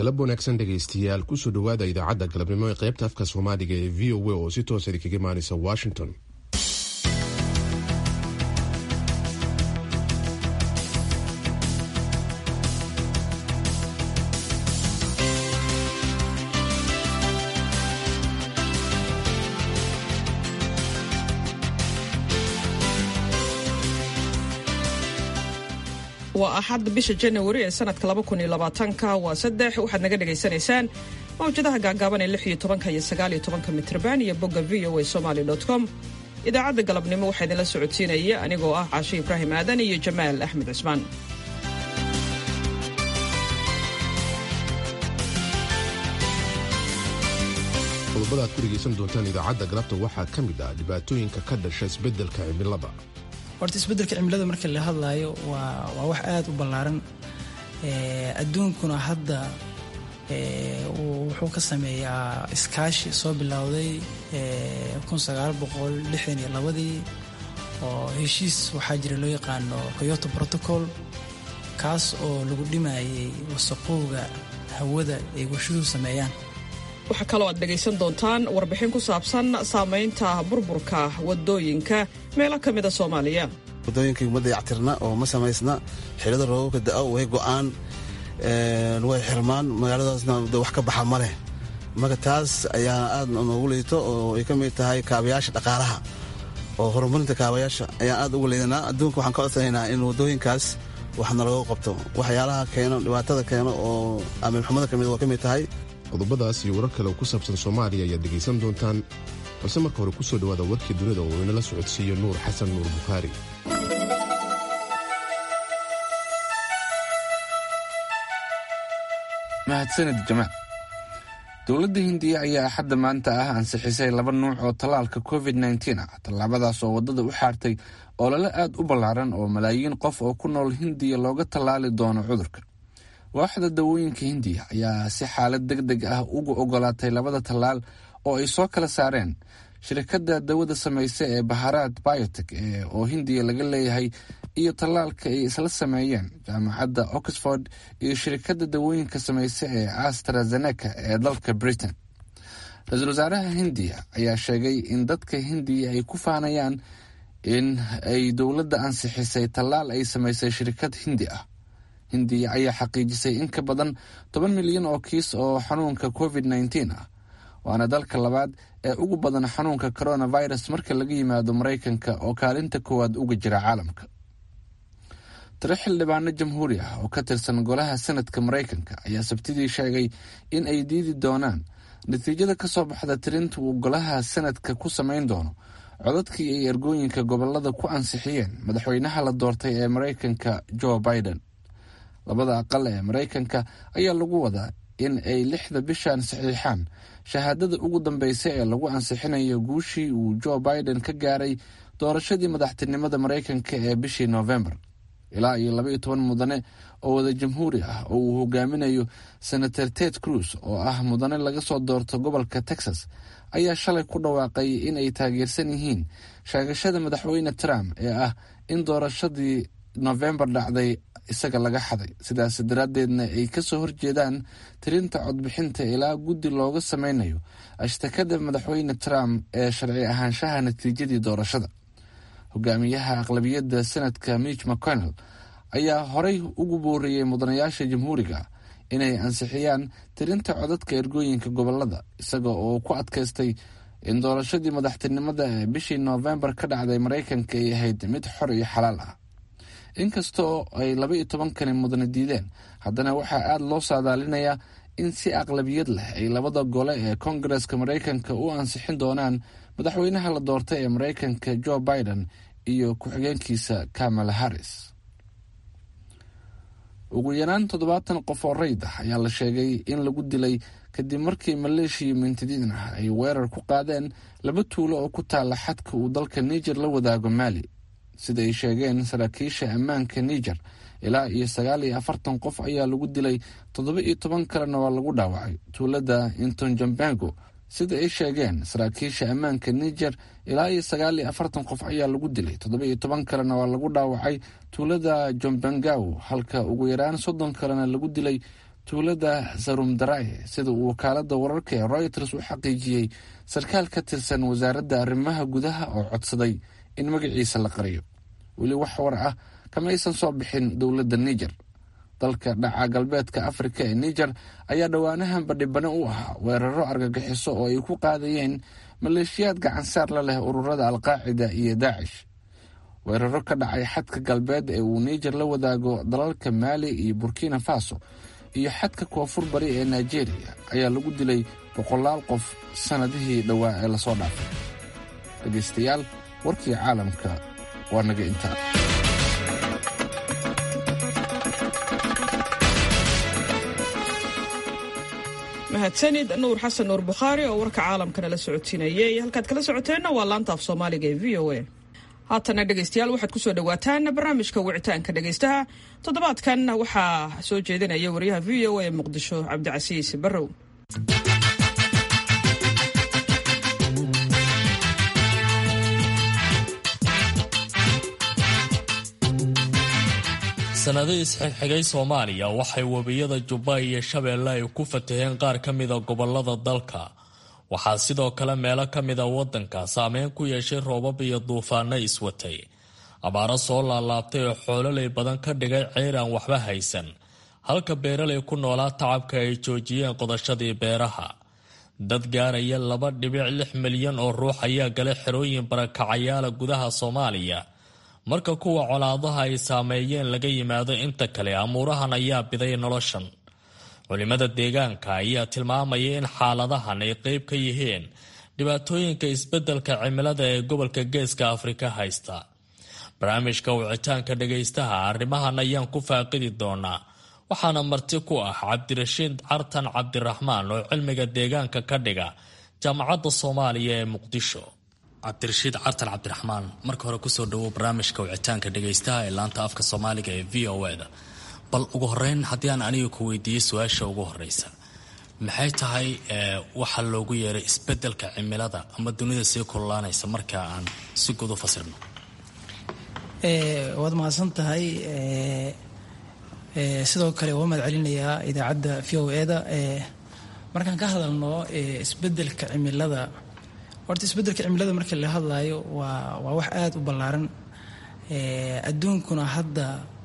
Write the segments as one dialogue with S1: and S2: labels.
S1: galab wanaagsan dhegaystayaal kusoo dhowaada idaacadda galabnimo ee qaybta afka soomaaliga ee v o a oo si toosa idinkaga imaanaysa washington
S2: waa axad bisha janawari ee sanadka ka waa saddex waxaad naga dhagaysanaysaan mawjadaha gaagaaban ee iyo tobanka iyo sagaaliyo tobanka mitrban iyo bogga v o a somaly com idaacadda galabnimo waxaa idinla socodsiinaya anigoo ah caashe ibraahim aadan iyo jamaal axmed cismaan
S1: qodobada aad ku dhegaysan doontaan idaacadda galabta waxaa ka mid ah dhibaatooyinka ka dhasha isbeddelka cimilada
S3: horta isbeddelka cimilada marka la hadlaayo waa waa wax aada u ballaaran adduunkuna hadda wuxuu ka sameeyaa iskaashi soo bilowday ii oo heshiis waxaa jira loo yaqaano koyoto protocol kaas oo lagu dhimayay wasaqowga hawada ay warshaduhu sameeyaan
S2: waxaa kaloo aad dhegaysan doontaan warbixin ku saabsan saamaynta burburka wadooyinka meelo ka mida soomaaliya
S4: wadooyinkii uma dayactirna oo ma samaysna xilada roobabka da-o way go'aan way xirmaan magaaladaasna wax ka baxa ma leh marka taas ayaa aad noogu liito oo ay ka mid tahay kaabayaasha dhaqaalaha oo horumarinta kaabayaasha ayaan aad uga liidanaa adduunka waxaan ka codsanaynaa in wadooyinkaas wax nalaga qabto waxyaalaha keeno dhibaatada keeno oo amiilxumada ka mid waa ka mid tahay
S1: qodobadaas iyo warar kale oo ku saabsan soomaaliya ayaad dhegaysan doontaan balse marka hore kusoo dhowaada warkii dunida oo inala socodsiiyo nuur xasan nuur bukhaari
S5: mahadsanid jamaal dowladda hindiya ayaa axadda maanta ah ansixisay laba nuuc oo tallaalka covid nteen ah tallaabadaas oo waddada u xaartay olole aad u ballaaran oo malaayiin qof oo ku nool hindiya looga tallaali doono cudurka waaxda dawooyinka hindiya ayaa si xaalad deg deg ah uga ogolaatay labada tallaal oo ay soo kala saareen shirkadda dawada samaysa ee baharaad biotek oo hindiya laga leeyahay iyo tallaalka ay isla sameeyeen jaamacadda oxford iyo shirkadda dawooyinka samaysa ee astrazeneca ee dalka britain ra-iisul wasaaraha hindiya ayaa sheegay in dadka hindiya ay ku faanayaan in ay dowladda ansixisay tallaal ay samaysay shirkad hindi ah hindiya ayaa xaqiijisay in ka badan toban milyan oo kiis oo xanuunka covid nteen ah waana dalka labaad ee ugu badan xanuunka coronavirus marka laga yimaado maraykanka oo kaalinta koowaad uga jira caalamka tiro xildhibaano jamhuuri ah oo ka tirsan golaha senadka maraykanka ayaa sabtidii sheegay in ay diidi doonaan natiijada ka soo baxda tirinta uu golaha senadka ku samayn doono codadkii ay ergooyinka gobolada ku ansixiyeen madaxweynaha la doortay ee maraykanka joe biden labada aqal ee maraykanka ayaa lagu wadaa in ay lixda bishan saxiixaan shahaadada ugu dambeysa ee lagu ansixinayo guushii uu joe biden ka gaaray doorashadii madaxtinimada maraykanka ee bishii noofembar ilaa iyo laba iyo toban mudane oo wada jamhuuri ah oo uu hogaaminayo senator ted cruz oo ah mudane laga soo doorto gobolka texas ayaa shalay ku dhawaaqay in ay taageersan yihiin sheegashada madaxweyne trump ee ah in doorashadii nofembar dhacday isaga laga xaday sidaas daraaddeedna ay ka soo horjeedaan tirinta codbixinta ilaa guddi looga sameynayo ashtakada madaxweyne trump ee sharci ahaanshaha natiijadii doorashada hogaamiyaha aqlabiyadda senadka mitch mcconnell ayaa horey ugu booriyey mudanayaasha jamhuuriga inay ansixiyaan tirinta codadka ergooyinka gobolada isaga oo ku adkaystay in doorashadii madaxtinimada ee bishii noofembar ka dhacday maraykanka ay ahayd mid xor iyo xalaal ah inkasta oo ay laba iyo tobankani mudane diideen haddana waxaa aada loo saadaalinayaa in si aqlabiyad leh ay labada gole ee koongareska maraykanka u ansixin doonaan madaxweynaha la doortay ee maraykanka joe biden iyo ku-xigeenkiisa kamala harris ugu yaraan toddobaatan qof oo rayd ah ayaa la sheegay in lagu dilay kadib markii maleeshiya mintidiin ah ay weerar ku qaadeen laba tuulo oo ku taala xadka uu dalka niger la wadaago maali sida ay sheegeen saraakiisha ammaanka niger ilaa iyo sagaal iyo afartan qof ayaa lagu dilay toddoba iyo toban kalena waa lagu dhaawacay tuulada intonjambango sida ay sheegeen saraakiisha ammaanka niger ilaa iyo sagaal iyo afartan qof ayaa lagu dilay toddoba iyo toban kalena waa lagu dhaawacay tuulada jombangaw halka ugu yaraan soddon kalena lagu dilay tuulada sarumdaraye sida uu wakaalada wararka ee royters u xaqiijiyey sarkaal ka tirsan wasaaradda arrimaha gudaha oo codsaday in magaciisa la qariyo weli wax war ah kama aysan soo bixin dowladda niger dalka dhaca galbeedka afrika ee niger ayaa dhowaanahan badhibano u ahaa weeraro argagixiso oo ay ku qaadayeen maleeshiyaad gacansaar la leh ururada alqaacida iyo daacish weeraro ka dhacay xadka galbeed ee uu niger la wadaago dalalka maali iyo burkina faso iyo xadka koonfur bari ee nigeria ayaa lagu dilay boqolaal qof sannadihii dhowaa ee lasoo dhaafay dhegaystayaal warkii caalamka waa naga intaa
S2: mahadsanid nuur xasan nuur bukhaari oo warka caalamkana la socodsiinayay halkaad kala socoteenna waa laanta af soomaaliga ee v o a haatana dhegaystayaal waxaad kusoo dhawaataan barnaamijka wicitaanka dhegaystaha toddobaadkan waxaa soo jeedinaya wariyaha v o a ee muqdisho cabdicasiis barrow
S6: sanadihii isxigxigay soomaaliya waxay webiyada jubba iyo shabeelle ay ku fataheen qaar ka mida gobolada dalka waxaa sidoo kale meelo ka mida wadanka saameyn ku yeeshay roobab iyo duufaano iswatay abaaro soo laalaabtay oo xoololay badan ka dhigay ceyr aan waxba haysan halka beeralay ku noolaa tacabka ay joojiyeen qodashadii beeraha dad gaaraya laba dhibic lix milyan oo ruux ayaa galay xerooyin barakacayaala gudaha soomaaliya marka kuwa colaadaha ay saameeyeen laga yimaado inta kale amuurahan ayaa biday noloshan culimada deegaanka ayaa tilmaamaya in xaaladahan ay qeyb ka yihiin dhibaatooyinka isbeddelka cimilada ee gobolka geeska afrika haysta barnaamijka wicitaanka dhagaystaha arrimahan ayaan ku faaqidi doonaa waxaana marti ku ah cabdirashiid cartan cabdiraxmaan oo cilmiga deegaanka ka dhiga jaamacadda soomaaliya ee muqdisho cabdirashiid cartan cabdiraxmaan marka hore kusoo dhawow barnaamijka wicitaanka dhagaystaha ee laanta afka soomaaliga ee v o eda bal ugu horeyn haddii aan aniga ku weydiiyey su-aasha ugu horeysa maxay tahay waxa loogu yeeray isbedelka cimilada ama dunida sii kululaanaysa marka aan si guud u fasirno
S3: waad mahadsan tahay sidoo kale waa mahad celinayaa idaacadda v o eda markaan ka hadalno isbedelka cimilada horta isbedelka cimilada markii la hadlaayo waa waa wax aada u ballaaran adduunkuna hadda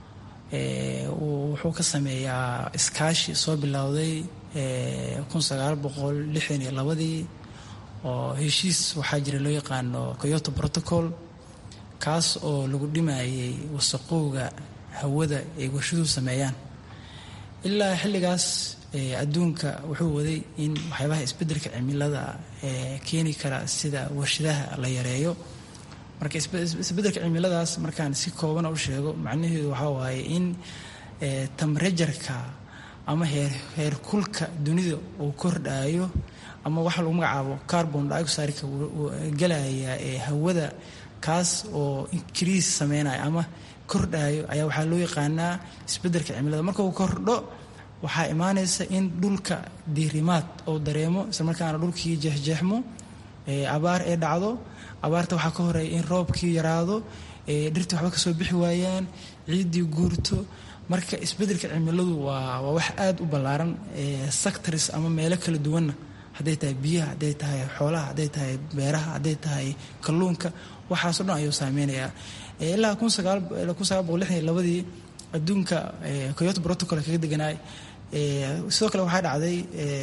S3: wuxuu ka sameeyaa iskaashi soo bilowday kun sagaal boqol lixdan iyo labadii oo heshiis waxaa jira loo yaqaano coyoto protocol kaas oo lagu dhimayay wasaqowga hawada ay warshaduhu sameeyaan ilaa xilligaas adduunka wuxuu waday in waxyaabaha isbedelka cimilada keeni kara sida warshadaha la yareeyo marka isbedelka cimiladaas markaan si kooban u sheego macnaheedu waxaa waaye in tamrejarka ama heerkulka dunida uu kordhayo ama waxa lagu magacaabo carbon dioxideka galaya ee hawada kaas oo increase sameynaya ama kordhayo ayaa waxaa loo yaqaanaa isbedelka cimilada marka uu kordho waxaa imaanaysa in dhulka diirimaad oo dareemo isla markaana dhulkii jeexjeexmo abaar ee dhacdo abaarta waxaa ka horeeya in roobkii yaraado dhirtii waxba kasoo bixi waayaan ciiddii guurto marka isbedelka cimiladu waa waa wax aada u ballaaran sectors ama meelo kala duwanna hadday tahay biyaha hadday tahay xoolaha hadday tahay beeraha hadday tahay kalluunka waxaaso dhan ayuu saameynayaa ilaa kun sagaal kun sagaal boqol lixdan iyo labadii adduunka coyoto protocol kaga deganaay sidoo kale waxaa dhacday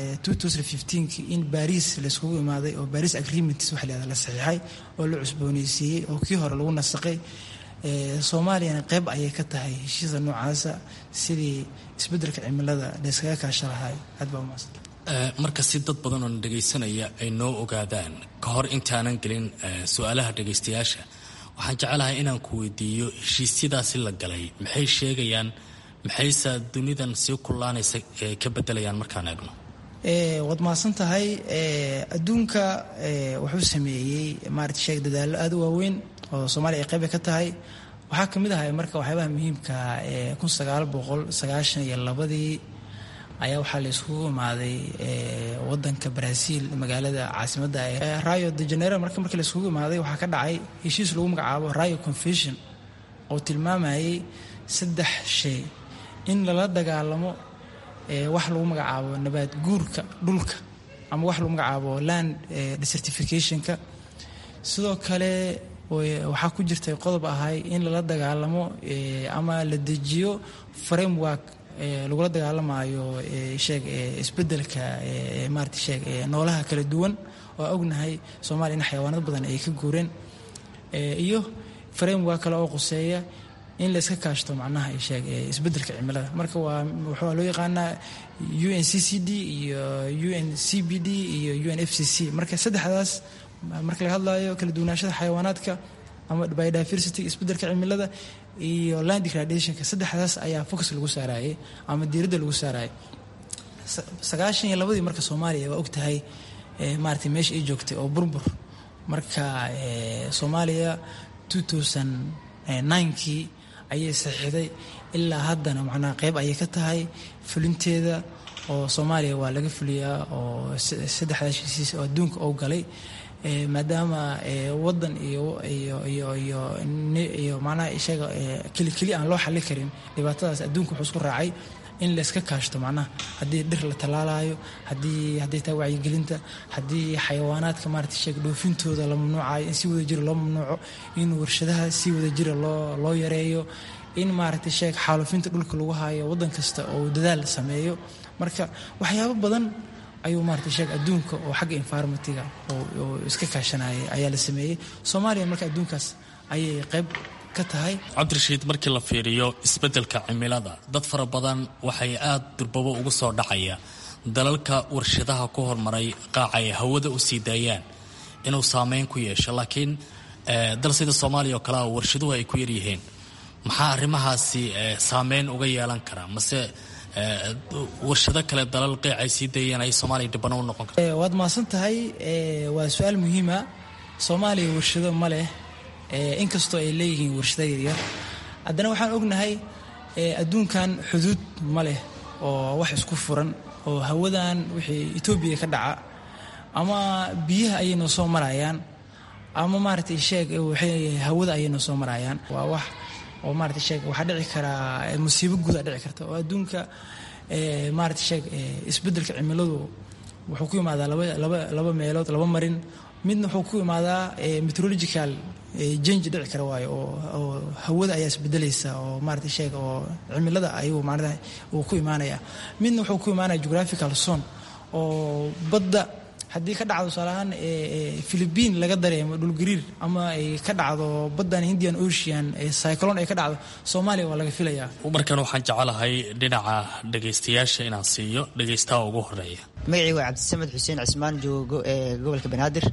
S3: ki in baris layskugu imaaday oo baris agreements waxa la la saxiixay oo la cusbooneysiiyey oo kii hore lagu nasaqay soomaaliyana qeyb ayay ka tahay heshiisa noocaasa sidii isbedelka cimilada layskaga kaasha lahay aad baa umaasan
S6: marka si dad badan oo na dhagaysanaya ay noo ogaadaan ka hor intaanan gelin su-aalaha dhagaystayaasha waxaan jecelahay inaan ku weydiiyo heshiisyadaasi la galay maxay sheegayaan maxayse dunidan sii kullaanaysa ka bedelayaan markaan eegno
S3: waad mahadsan tahay adduunka wuxuu sameeyey maarata sheeg dadaallo aada u waaweyn oo soomaaliya ay qayba ka tahay waxaa ka mid ahay marka waxyaabaha muhiimka ee kun sagaal boqol sagaashan iyo labadii ayaa waxaa la iskugu imaaday wadanka brazil magaalada caasimadda rayo de janeiro marka markii la iskugu imaaday waxaa ka dhacay heshiis lagu magacaabo rayo confession oo tilmaamayay saddex shay in lala dagaalamo wax lagu magacaabo nabaad guurka dhulka ama wax lagu magacaabo land desertificationka sidoo kale waxaa ku jirtay qodob ahay in lala dagaalamo ama la dejiyo framework lagula dagaalamayo sheeg isbedelka maarata sheeg noolaha kala duwan oo ognahay soomaaliya in xayawaanad badan ay ka guureen iyo framework kale oo quseeya in layska kaashto macnaha sheeg isbedelka cimilada marka waa waxaa loo yaqaanaa u n c c d iyo u n c b d iyo u n f c c marka saddexdaas marka laga hadlayo kala duwanaashada xayawaanaadka ama biodiversity isbedelka cimilada iyo land degradationka saddexdaas ayaa focus lagu saarayay ama diiradda lagu saarayay sagaashan iyo labadii marka soomaaliya waa ogtahay maarata meesha ay joogtay oo burbur marka soomaaliya kii ayay saxiixday ilaa haddana macnaha qeyb ayay ka tahay fulinteeda oo soomaaliya waa laga fuliyaa oo saddexda heshiisiis oo adduunka oo galay maadaama wadan iyo iyo iyo iyo iyo macnaha isaga keli keli aan loo xallin karin dhibaatadaas adduunka wuxuu isku raacay in layska kaashto macnaha haddii dhir la tallaalayo haddii hadday tahay wacyigelinta haddii xayawaanaadka maarata sheeg dhoofintooda la mamnuucayo in si wada jira loo mamnuuco in warshadaha si wada jira loo loo yareeyo in maaragtay sheeg xaalufinta dhulka lagu hayo waddan kasta oo dadaal sameeyo marka waxyaabo badan ayuu maarata sheeg adduunka oo xagga environmentiga oo iska kaashanayay ayaa la sameeyey soomaaliya marka adduunkaas ayay qayb ka tahay
S6: cabdirashiid markii la fiiriyo isbeddelka cimilada dad fara badan waxay aada durbabo ugu soo dhacaya dalalka warshadaha ku hormaray qaaca ay hawada u sii daayaan inuu saameyn ku yeesho laakiin dal sida soomaaliya oo kalea warshaduhu ay ku yaryihiin maxaa arrimahaasi saameyn uga yeelan karaa mase warshado kale dalal qeyc ay sii dayeen ay soomaaliya dhibano u noqon karta
S3: waad mahadsan tahay waa su-aal muhiima soomaaliya warshado ma leh inkastoo ay leeyihiin warshado yaryar haddana waxaan ognahay adduunkan xuduud ma leh oo wax isku furan oo hawadan wixii etoobiya ka dhaca ama biyaha ayay noo soo marayaan ama maaragtay sheeg waxay hawada ayay noo soo marayaan waa wax oo maarata sheeg waxaa dhici karaa musiibo guudaa dhici karta oo adduunka maarata sheeg isbeddelka cimiladu wuxuu ku imaadaa laba laba laba meelood laba marin midna wuxuu ku imaadaa meteorological jange dhici kara waayo oo oo hawada ayaa isbedelaysa oo maarata sheeg oo cimilada ayuu maarata uu ku imaanaya midna wuxuu ku imaanaya geographical zone oo badda haddii ka dhacdo tusaalahaan philibiin laga dareemo dhulgariir ama ay ka dhacdo baddan indian ocean cyclone ay ka dhacdo soomaaliya waa laga filayaa
S6: markan waxaan jecelahay dhinaca dhagaystayaasha inaan siiyo dhagaystaha ugu horeeya
S7: magacii waa cabdisamed xuseen cismaan joogo ee gobolka banaadir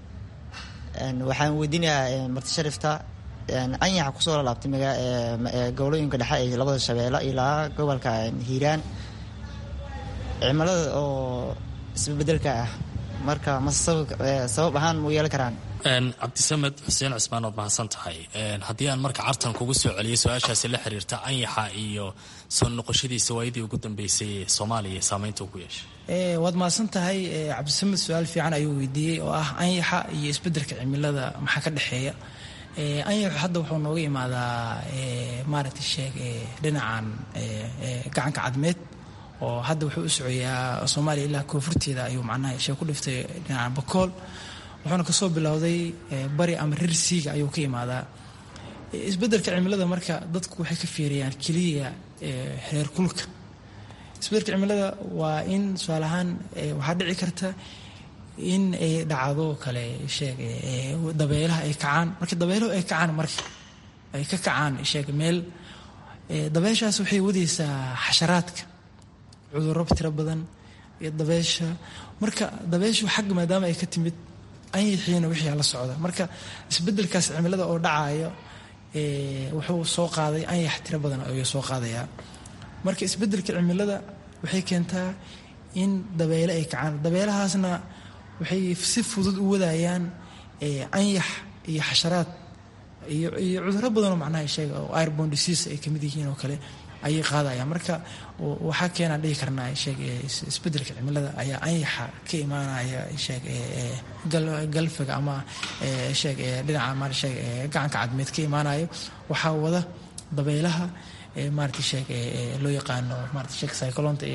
S7: waxaan weydiinayaa marti sharifta anyaxa kusoo lalaabtay gobolooyinka dhexe ee labada shabeelle ilaa gobolka hiiraan cimilada oo isbebedelka ah marka mase sabab ahaan mu yeelan karaan
S6: cabdisamed xuseen cismaan ood mahadsan tahay haddii aan marka cartan kugu soo celiyay su-aashaasi la xiriirta anyaxa iyo soo noqoshadiisa waayadii ugu dambeysay ee soomaaliya saameynta uu ku yeeshay
S3: waad mahadsan tahay cabdisamed su-aal fiican ayuu weydiiyey oo ah anyaxa iyo isbeddelka cimilada maxaa ka dhexeeya anyaxu hadda wuxuu nooga imaadaa maaragtay sheeg dhinacan gacanka cadmeed oo hadda wuxuu u socoyaa soomaaliya ilaa koonfurteeda ayuu macnaha shee ku dhiftay dhinaca bakool wuxuuna kasoo bilowday bari ama rir siiga ayuu ka imaadaa isbeddelka cimilada marka dadku waxay ka fiiriyaan keliya heer kulka isbeddelka cimilada waa in tusaale ahaan waxaa dhici karta in ay dhacdo kale sheeg dabeelaha ay kacaan marka dabeeluhu ay kacaan marka ay ka kacaan sheeg meel dabeeshaas waxay wadaysaa xasharaadka cudurro tiro badan iyo dabeesha marka dabeeshu xagga maadaama ay ka timid anyixiina wixii la socda marka isbeddelkaas cimilada oo dhacayo wuxuu soo qaaday anyax tiro badan ayuu soo qaadayaa marka isbeddelka cimilada waxay keentaa in dabeele ay kacaan dabeelahaasna waxay si fudud u wadayaan anyax iyo xasharaad iyo iyo cudurro badanoo macnaha sheega oo airbon disease ay kamid yihiin oo kale ayay qaadayaan marka waxaa keenaan dhihi karnaa sheeg isbeddelka cimilada ayaa anyaxa ka imaanaya sheeg galfiga ama sheeg dhinaca ma sheeg gacanka cadmeed ka imaanayo waxaa wada dabeelaha maarata sheeg loo yaqaano maarata sheeg cyclonta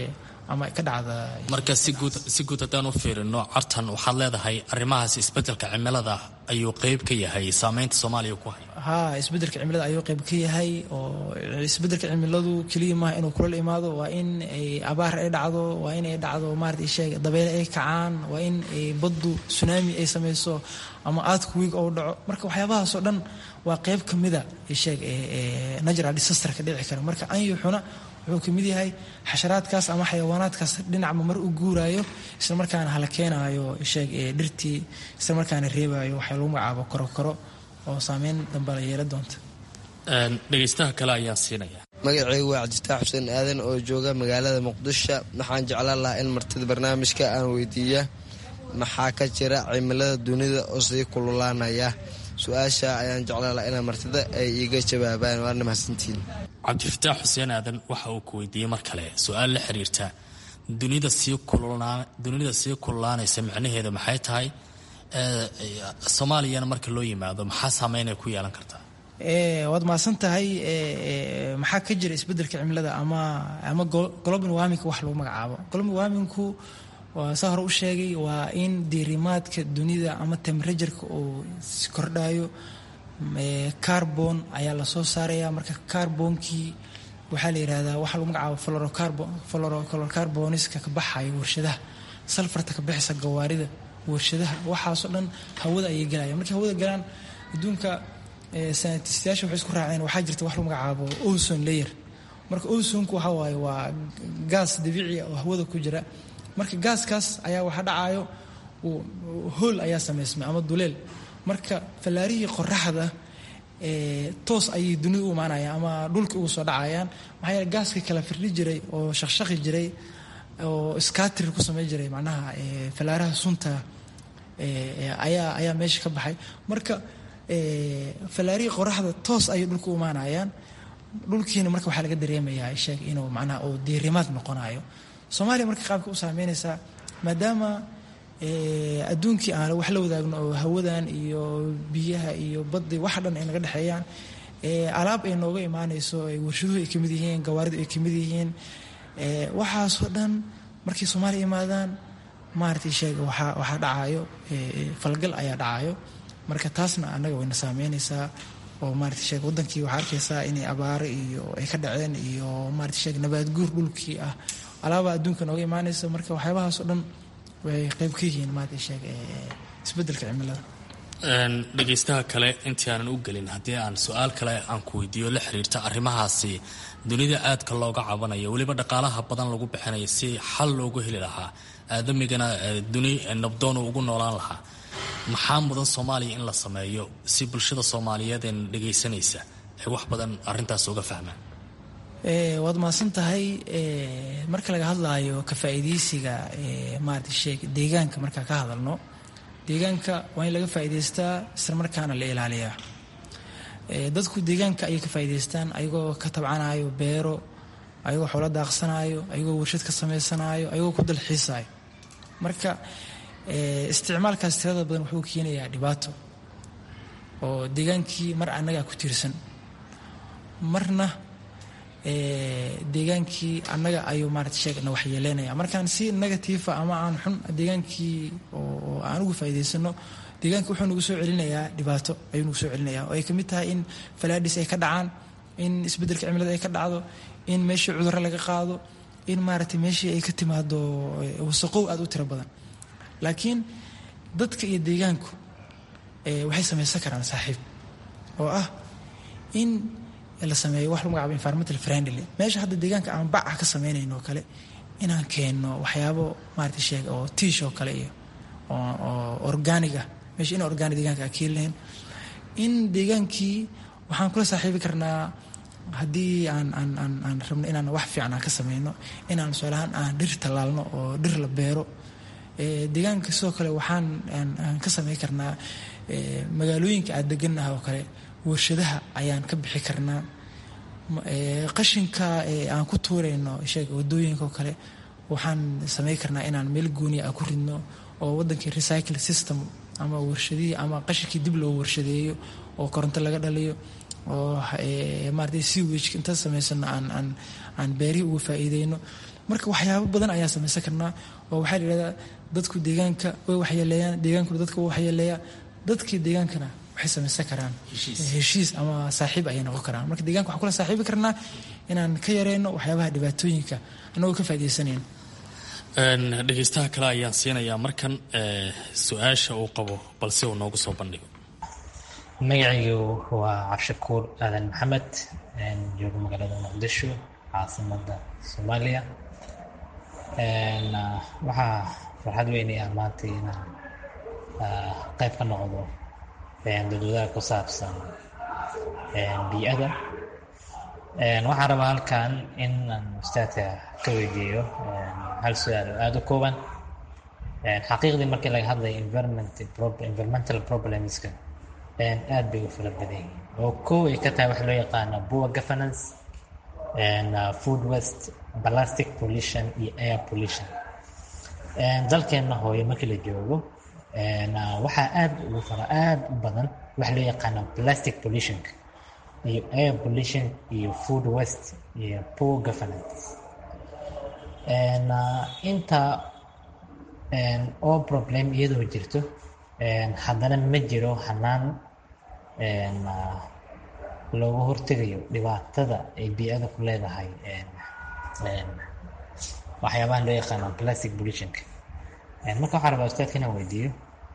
S3: ama ka dhacda
S6: marka si guud si guud haddaan u fiirino cartan waxaad leedahay arrimahaas isbeddelka cimilada ayuu qeyb ka yahay saameynta soomaaliya ku haya
S3: haa isbeddelka cimilada ayuu qayb ka yahay oo isbeddelka cimiladu keliya maaha inuu kulal imaado waa in ay abaar ay dhacdo waa in ay dhacdo maarata sheeg dabeyle ay kacaan waa in ay baddu tsunami ay samayso ama aadku wiig ou dhaco marka waxyaabahaasoo dhan waa qayb ka mida sheeg natural disaster ka dhici kara marka anyuxuna wuxuu ka mid yahay xasharaadkaas ama xayawaanaadkaas dhinacba mar u guuraayo isla markaana hala keenaayo sheeg dhirtii isla markaana reebaayo waxaa lagu magacaabo korokoro oo saameyn dambe la yeela doonta
S6: dhegaystaha kale ayaan siinaya
S8: magacaygu waa cabdifitaax xuseen aadan oo jooga magaalada muqdisho waxaan jeclaan lahaa in martida barnaamijka aan weydiiya maxaa ka jira cimilada dunida oo sii kululaanaya su-aasha ayaan jeclaan lahaa inaa martida ay iiga jawaabaan waana mahadsantiin
S6: cabdifataax xuseen aadan waxa uu ku weydiiyey mar kale su-aal la xiriirta dunida sii dunida sii kululaanaysa micnaheeda maxay tahay soomaaliyana marka loo yimaado maxaa saameynay ku yeelan kartaa
S3: waad mahadsan tahay maxaa ka jira isbeddelka cimilada ama ama global warmingka wax lagu magacaabo global warmingku waa saa hore u sheegay waa in diirimaadka dunida ama temperatureka uu kordhayo carbon ayaa lasoo saaraya marka carbonkii waxaa la yidhahdaa waxaa lagu magacaabo florocarboniska ka baxaya warshadaha salfarta ka bixisa gawaarida warshadaha waxaasoo dhan hawada ayay gelaya markay hawada galaan adduunka sanatistayaasha waxay isku raaceen waxaa jirta wax lagu magacaabo ozon layer marka ozonku waxaa waaye waa gaas dabiici oo hawada ku jira marka gaaskaas ayaa waxaa dhacayo hool ayaa samaysmay ama duleel marka fallaarihii qoraxda toos ayay dunida u imaanayaan ama dhulka ugu soo dhacayaan maxaa yeele gaaska kala firdhi jiray oo shaqshaqi jiray oo scatir ku samey jiray macnaha fallaaraha sunta ayaa ayaa meesha ka baxay marka fallaarihii qoraxda toos ayay dhulka u imaanayaan dhulkiina marka waxaa laga dareemayaa sheeg inuu macnaha uu diirimaad noqonayo soomaaliya marka qaabka u saameynaysaa maadaama adduunkii aan wax la wadaagno oo hawadan iyo biyaha iyo baddi wax dhan ay naga dhexeeyaan alaab ay nooga imaanayso warshaduhu ay kamid yihiin gawaaridu ay kamid yihiin waxaasoo dhan markay soomaaliya imaadaan maaragtay sheega waxaa waxaa dhacayo falgal ayaa dhacayo marka taasna annaga wayna saameynaysaa oo maaragtay sheega waddankii waxaa arkaysaa inay abaaro iyo ay ka dhaceen iyo maaragtay sheega nabaad guur dhulkii ah alaabaa adduunka nooga imaanaysa marka waxyaabahaasoo dhan way qayb ka yihiin maaragtay sheega isbeddelka cimilada
S6: dhegaystaha kale intii aanan u gelin haddii aan su-aal kale aan ku weydiiyo la xiriirta arrimahaasi dunida aadka looga cabanayo weliba dhaqaalaha badan lagu bixinayo si xal loogu heli lahaa aadamigana duni nabdoon ugu noolaan lahaa maxaa mudan soomaaliya in la sameeyo si bulshada soomaaliyeed ee dhegaysanaysa ay wax badan arintaas uga fahmaan
S3: waad mahadsan tahay marka laga hadlaayo ka faa'iidaysiga maarata sheeg deegaanka markaa ka hadalno deegaanka waa in laga faa'iidaystaa isla markaana la ilaaliyaa dadku deegaanka ayay ka faa'iidaystaan ayagoo ka tabcanayo beero ayagoo xoolo daaqsanayo ayagoo warshad ka samaysanaayo ayagoo ku dalxiisayo marka isticmaalkaas tirada badan wuxuu keenayaa dhibaato oo deegaankii mar annagaa ku tiirsan marna deegaankii annaga ayuu maarata sheegna waxyeeleynaya markaan si negatiifa ama aan xun deegaankii oo aan ugu faa'iidaysano deegaanka wuxuu nagu soo celinayaa dhibaato ayuu nagu soo celinayaa oo ay kamid tahay in falaadhis ay ka dhacaan in isbeddelka cimilada ay ka dhacdo in meeshii cudurro laga qaado in maaragtay meeshii ay ka timaado wasaqow aada u tiro badan laakiin dadka iyo deegaanku waxay samaysan karaan saaxiib oo ah in la sameeyo wax lagu magacaabo environmental friendly meesha hadda deegaanka aan baca ka sameynayno oo kale inaan keenno waxyaabo maarata sheeg oo tiish oo kale iyo oo organiga meesha in organic deegaanka aan keeni lahayn in deegaankii waxaan kula saaxiibi karnaa haddii aan aan aan aan rabno inaan wax fiican aan ka sameyno inaan tusaalahaan aan dhir tallaalno oo dhir la beero deegaanka sidoo kale waxaan aan ka sameyn karnaa magaalooyinka aad degannaha oo kale warshadaha ayaan ka bixi karnaa qashinka aan ku tuurayno sheeg wadooyinka oo kale waxaan sameyn karnaa inaan meel gooniya aan ku ridno oo wadankii recycle system ama warshadihii ama qashinkii dib loo warshadeeyo oo koronto laga dhaliyo oo maarata sewage inta samaysano aan aan aan beerihii uga faa'iideyno marka waxyaabo badan ayaa samaysan karnaa oo waxaa la yidhahdaa dadku deegaanka way waxyeeleeyaan deegaankuna dadka way waxyeeleeyaa dadkii deegaankana waxay samaysan karaan heshiis ama saaxiib ayay noqon karaan marka deeganka waxaan kula saaxiibi karnaa inaan ka yareyno waxyaabaha dhibaatooyinka annagoo ka faa'idaysanayn
S6: dhegeystaha kale ayaan siinayaa markan su-aasha uu qabo balse uu noogu soo bandhigo
S9: magacaygu waa cabshakuur aadan maxamed joogo magaalada muqdisho caasimada soomaaliya waxaa farxad weynay ah maanta inaan qayb ka noqdo dadwadaha ku saabsan bii'ada waxaan rabaa halkan in aan ustaadka ka weydiiyo hal su-aal oo aada u kooban xaqiiqdii markii laga hadlayo environmental problemska aad bay u fara badan yihiin oo kow ay ka tahay waxa loo yaqaano poor governance food waste plastic pollution iyo air pollution dalkeenna hooyo markii la joogo waxaa aad ugu fara aad u badan waxa loo yaqaano plastic pollutionka iyo air pollution iyo food waste iyo poor governance inta oo problem iyadoo jirto haddana ma jiro hanaan looga hortegayo dhibaatada ay bii'ada ku leedahay waxyaabahan loo yaqaano plastic pollutionka marka waxaa rabaa ustaadka inaan weydiiyo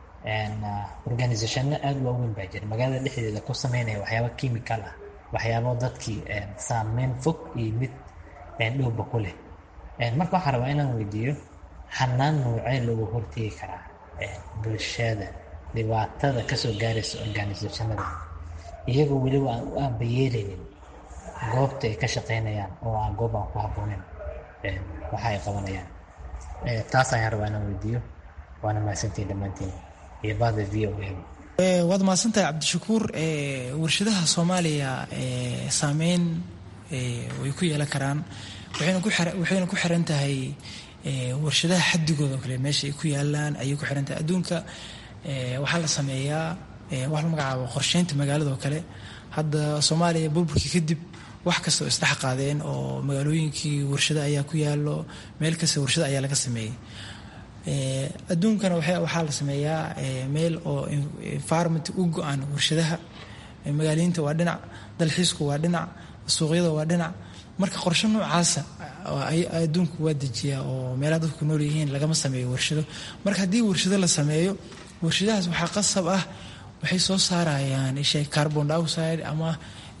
S9: organisationno aada waaweyn baa jira magaalada dhexdeeda ku sameynaya waxyaaba chemical ah waxyaabo dadkii saameyn fog iyo mid dhowba ku leh marka waxaa rabaa inaan weydiiyo hanaan noocee looga hortegi karaa bulshada dhibaatada kasoo gaaraysa organisationada iyagoo weliba aan u aabayeelaynin goobta ay ka shaqeynayaan oo aan goob aan ku habbooneyn waxa ay qabanayaan taas ayaan rabaa inaan weydiiyo waana mahadsantiin dhammaantiin iyo bahda v o a
S3: waad mahadsantahay cabdishakuur warshadaha soomaaliya saameyn way ku yeelan karaan waxayna ku xiran tahay warshadaha xadigooda oo kale meesha ay ku yaalaan ayay ku xiran tahay adduunka waxaa la sameeyaa wax la magacaabo qorsheynta magaalada oo kale hadda soomaaliya burburkii kadib wax kasta oo isdhex qaadeen oo magaalooyinkii warshado ayaa ku yaalo meel kasta warshado ayaa laga sameeyey adduunkana waxaa la sameeyaa meel oo environment u go-an warshadaha magaaliinta waa dhinac dalxiisku waa dhinac suuqyada waa dhinac marka qorshe noocaasa adduunku waa dejiyaa oo meelaha dadku nool yihiin lagama sameeyo warshado marka haddii warshado la sameeyo warshadahaas waxaa qasab ah waxay soo saarayaan ishay carbon dioxide ama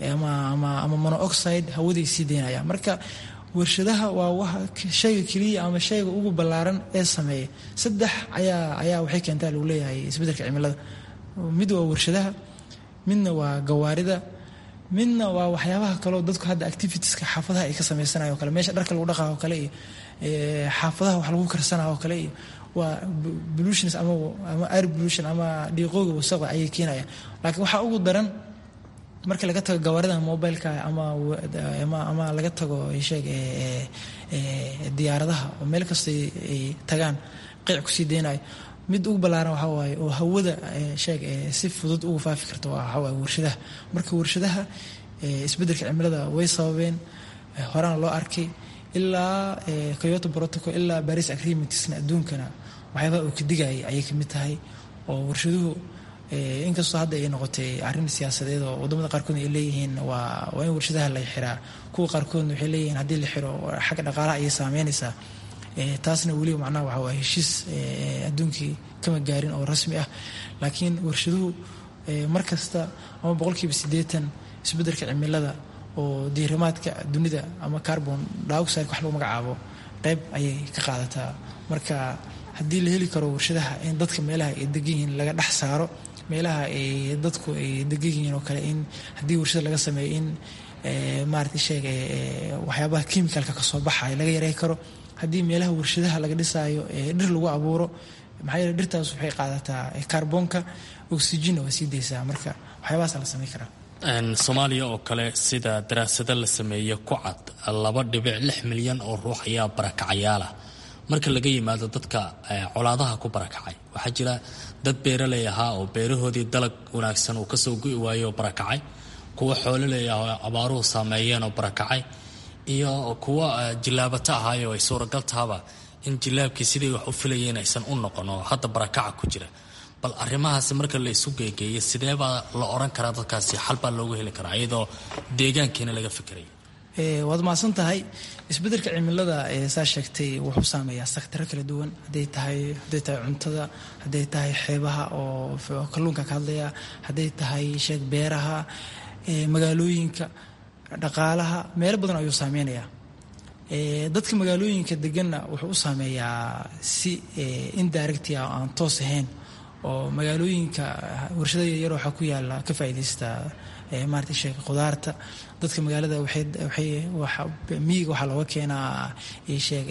S3: ama monooxide hawaday sii daynayaan marka warshadaha waa shayga keliya ama shayga ugu ballaaran ee sameeya saddex ayaa ayaa waxay keentaa lagu leeyahay isbeddelka cimilada mid waa warshadaha midna waa gawaarida midna waa waxyaabaha kaleo dadku hadda activitieska xaafadaha ay ka sameysanayo o kale meesha dharka lagu dhaqayo o kale iyo xaafadaha wax lagu karsanayo o kale iyo waa pollutions ama ama air pollution ama dhiiqooga wasaqda ayay keenayaan laakiin waxaa ugu daran marka laga tago gawaarida mobileka ama ama laga tago sheeg diyaaradaha oo meel kasta ay tagaan qeyc kusii deynayo mid ugu ballaaran waxaa waaye oo hawada sheeg si fudud ugu faafi karta waxaa waaye warshadaha marka warshadaha isbeddelka cimilada way sababeen horena loo arkay ilaa coyoto protocol ilaa baris agreementsna adduunkana waxyaabaha uu ka digayay ayay ka mid tahay oo warshaduhu inkastoo hadda ay noqotay arrin siyaasadeed oo wadamada qaarkoodna ay leeyihiin waa waa in warshadaha la xiraa kuwa qaarkoodna waxay leeyihiin haddii la xiro xagga dhaqaalaha ayay saameynaysaa taasna weliba macnaha waxa waa heshiis adduunkii kama gaarin oo rasmi ah laakiin warshaduhu mar kasta ama boqolkiiba siddeetan isbeddelka cimilada oo diirimaadka dunida ama carbon dioxide wax lagu magacaabo qayb ayay ka qaadataa marka haddii la heli karo warshadaha in dadka meelaha ay degan yihiin laga dhex saaro meelaha ay dadku ay degan yihiin oo kale in haddii warshada laga sameeyo in maarata sheeg waxyaabaha chemicalka kasoo baxayo laga yarey karo haddii meelaha warshadaha laga dhisaayo dhir lagu abuuro maxaa yeele dhirtaas waxay qaadataa kaarboonka oxygenna waa sii daysaa marka waxyaabahaasa la samayn karaa
S6: soomaaliya oo kale sida daraasado la sameeye ku cad laba dhibic lix milyan oo ruux ayaa barakacayaalah marka laga yimaado dadka colaadaha ku barakacay waxaa jira dad beeraley ahaa oo beerahoodii dalag wanaagsan uu kasoo go'i waayo oo barakacay kuwa xoololey ah oo abaaruhu saameeyeen oo barakacay iyo kuwa jilaabata ahaayo ay suuragal tahaba in jilaabkii sidii wax u filayeen aysan u noqon oo hadda barakaca ku jira bal arrimahaasi marka la isu geegeeyo sidee baa la oran karaa dadkaasi xal baa loogu heli karaa iyadoo deegaankiina laga fikirayo
S3: waad mahadsan tahay isbeddelka cimilada saa sheegtay wuxuu saameeyaa saktaro kala duwan haday tahay hadday tahay cuntada hadday tahay xeebaha oo kalluunka ka hadlaya hadday tahay sheeg beeraha magaalooyinka dhaqaalaha meelo badan ayuu saameynayaa dadka magaalooyinka deganna wuxuu u saameeyaa si indirecti ah oo aan toos ahayn oo magaalooyinka warshada yaryar waxaa ku yaala ka faa'iidaysta maarata sheeg khudaarta dadka magaalada waxay miyiga waxaa looga keenaa sheeg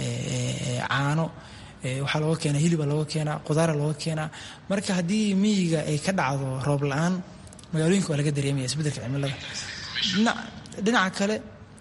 S3: caano waxaa looga keenaa hiliba looga keenaa khudaara looga keenaa marka haddii miyiga ay ka dhacdo roob la-aan magaalooyinka waa laga dareemaya isbeddelka cimilada dhinaca kale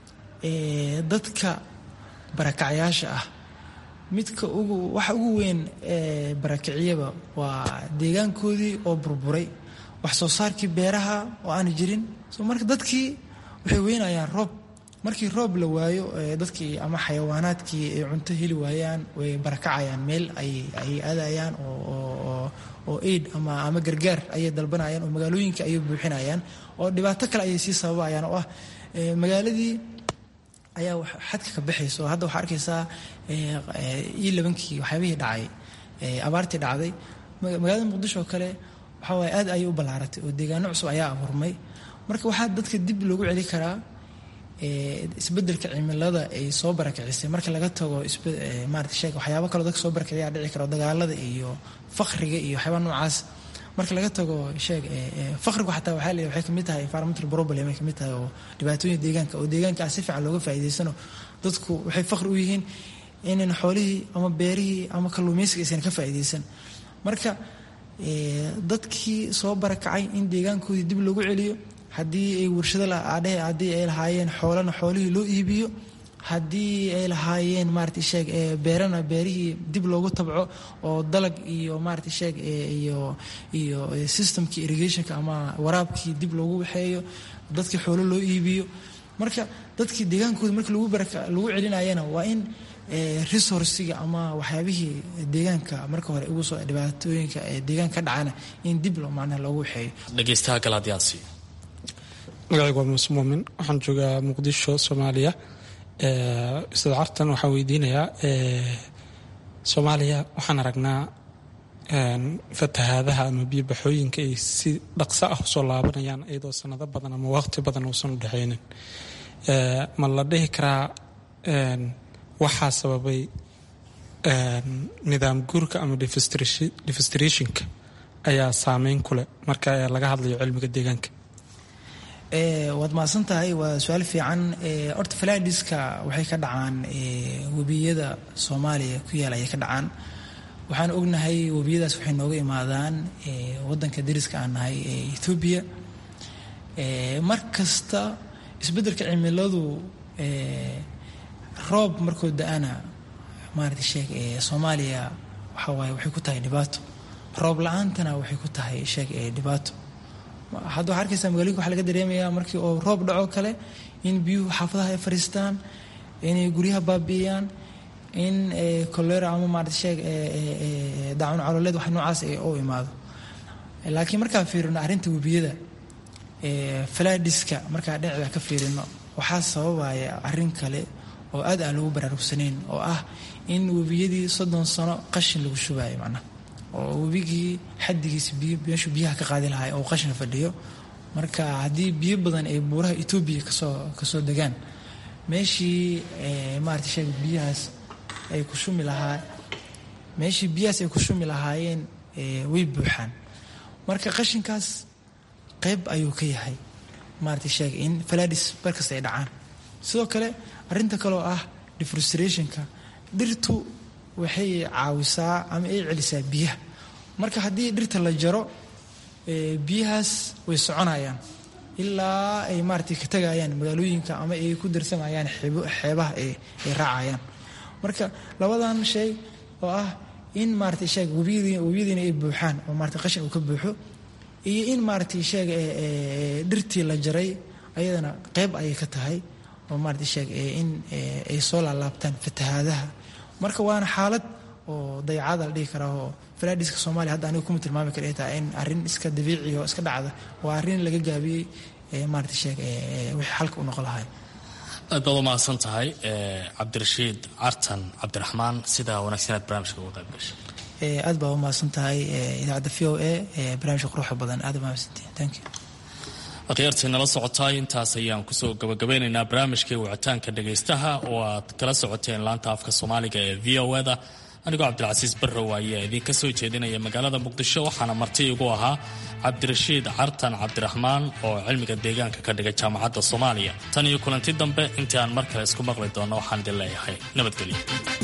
S3: dadka barakacyaasha ah midka ugu waxa ugu weyn ee barakiciyaba waa deegaankoodii oo burburay wax soo saarkii beeraha oo aan jirin so marka dadkii waxay weynayaan roob markii roob la waayo dadkii ama xayawaanaadkii ay cunto heli waayaan way barakacayaan meel ay aadayaan oo aid ama ama gargaar ayay dalbanayaan oo magaalooyinka ayay buuxinayaan oo dhibaato kale ayay sii sababayaan oo ah magaaladii ayaa xadka ka baxayso hadda waxaa arkaysaa io labankii waxyaabihii dhacay abaartii dhacday magaalada muqdisho oo kale waxaa waaye aad ayay u ballaaratay oo deegaano cusub ayaa abuurmay marka waxaa dadka dib loogu celi karaa isbeddelka cimilada ay soo barakicisay marka laga tago maarata sheeg waxyaabo kaloo dadka soo barakiciyaa dhici karo dagaalada iyo fakriga iyo waxyaaba noocaas marka laga tago sheeg fakrigu xataa waxaa leeyahay waxay kamid tahay environmental problem ay kamid tahay oo dhibaatooyin deegaanka oo deegaanka si fiican looga faa'iidaysano dadku waxay fakri u yihiin inan xoolihii ama beerihii ama kalluumaysiga aysan ka faa'iidaysan marka dadkii soo barakacay in deegaankoodii dib loogu celiyo haddii ay warshado adhe haddii ay lahaayeen xoolana xoolihii loo iibiyo haddii ay lahaayeen maarata sheeg beerana beerihii dib loogu tabco oo dalag iyo maarata sheeg iyo iyo systemkii irrigationka ama waraabkii dib loogu waxeeyo dadkii xoolo loo iibiyo marka dadkii deegaankooda marka lagu baraka lagu celinayana waa in resourciga ama waxyaabihii deegaanka marka hore ugu soo dhibaatooyinka deegaanka ka dhacana in dib loo macnaha loogu waxeeyo
S6: dhegeystaha kale haddii aan siiyo
S10: magacaygu waa muuse muumin waxaan joogaa muqdisho soomaaliya ustaad cartan waxaan weydiinayaa soomaaliya waxaan aragnaa fatahaadaha ama biyobaxooyinka ay si dhaqso ah usoo laabanayaan iyadoo sanado badan ama waqti badan uusan u dhexaynin ma la dhihi karaa waxaa sababay nidaam guurka ama defistrationka ayaa saameyn ku leh marka laga hadlayo cilmiga deegaanka
S3: waad mahadsan tahay waa su-aal fiican horta falaadiska waxay ka dhacaan webiyada soomaaliya ku yaala ayay ka dhacaan waxaan ognahay webiyadaas waxay nooga imaadaan wadanka dariska aan nahay ee ethoobiya mar kasta isbeddelka cimiladu roob markoo da-ana maarata sheeg soomaaliya waxaa waaye waxay ku tahay dhibaato roob la-aantana waxay ku tahay sheeg dhibaato hadda waxaa arkaysaa magaalooyinka waxaa laga dareemayaa markii oo roob dhaco kale in biyuhu xaafadaha ay fadhiistaan inay guryaha baabi'iyaan in kolera ama maarata sheeg daacun caloleed wax noocaas u imaado laakiin markaan fiirino arrinta webiyada falaadiska markaa dhinacda ka fiirino waxaa sababaya arrin kale oo aad aan loogu baraarugsanayn oo ah in webiyadii soddon sano qashin lagu shubayo macnaha oo webigii xaddigiisa biyo meeshuu biyaha ka qaadi lahay oo qashin fadhiyo marka haddii biyo badan ay buuraha etoobiya kasoo kasoo degaan meeshii maarata sheeg biyahaas ay ku shumi lahaa meeshii biyahaas ay ku shumi lahaayeen way buuxaan marka qashinkaas qayb ayuu ka yahay maarata sheeg in faladis barkasta ay dhacaan sidoo kale arrinta kaleoo ah defrustrationka dhirtu waxay caawisaa ama ay celisaa biyaha marka haddii dhirta la jaro biyahaas way soconayaan ilaa ay maarata ka tagayaan magaalooyinka ama ay ku darsamayaan xeebaha ay raacayaan marka labadan shay oo ah in maarata sheeg webiyadiina ay buuxaan oo maarata qashin uu ka buuxo iyo in maarata sheeg dhirtii la jaray ayadana qayb ayay ka tahay oo maarata sheeg in ay soo laalaabtaan fatahaadaha marka waana xaalad oo dayacada la dhihi karaa oo falaadhiska soomaaliya hadda aniga kuma tilmaami kara ay tahay in arrin iska dabiici oo iska dhacda waa arrin laga gaabiyey maarata sheeg wixii xalka u noqon lahay
S6: aad baad u mahadsan tahay cabdirashiid cartan cabdiraxmaan sida wanaagsaneed barnaamijka uga qayb gashay
S3: aad baa u mahadsan tahay idaacadda v o a barnaamijka quruxda badan aad mahadsantihin thank you
S6: akhyaartii nala socotaay intaas ayaan kusoo gabagabeynaynaa barnaamijkii wicitaanka dhagaystaha oo aad kala socoteen laanta afka soomaaliga ee v o e da anigoo cabdilcasiis barrow ayaa idinka soo jeedinaya magaalada muqdisho waxaana marti igu ahaa cabdirashiid cartan cabdiraxmaan oo cilmiga deegaanka ka dhigay jaamacadda soomaaliya tan iyo kulanti dambe intii aan mar kale isku maqli doonno waxaan idin leeyahay nabadgelyo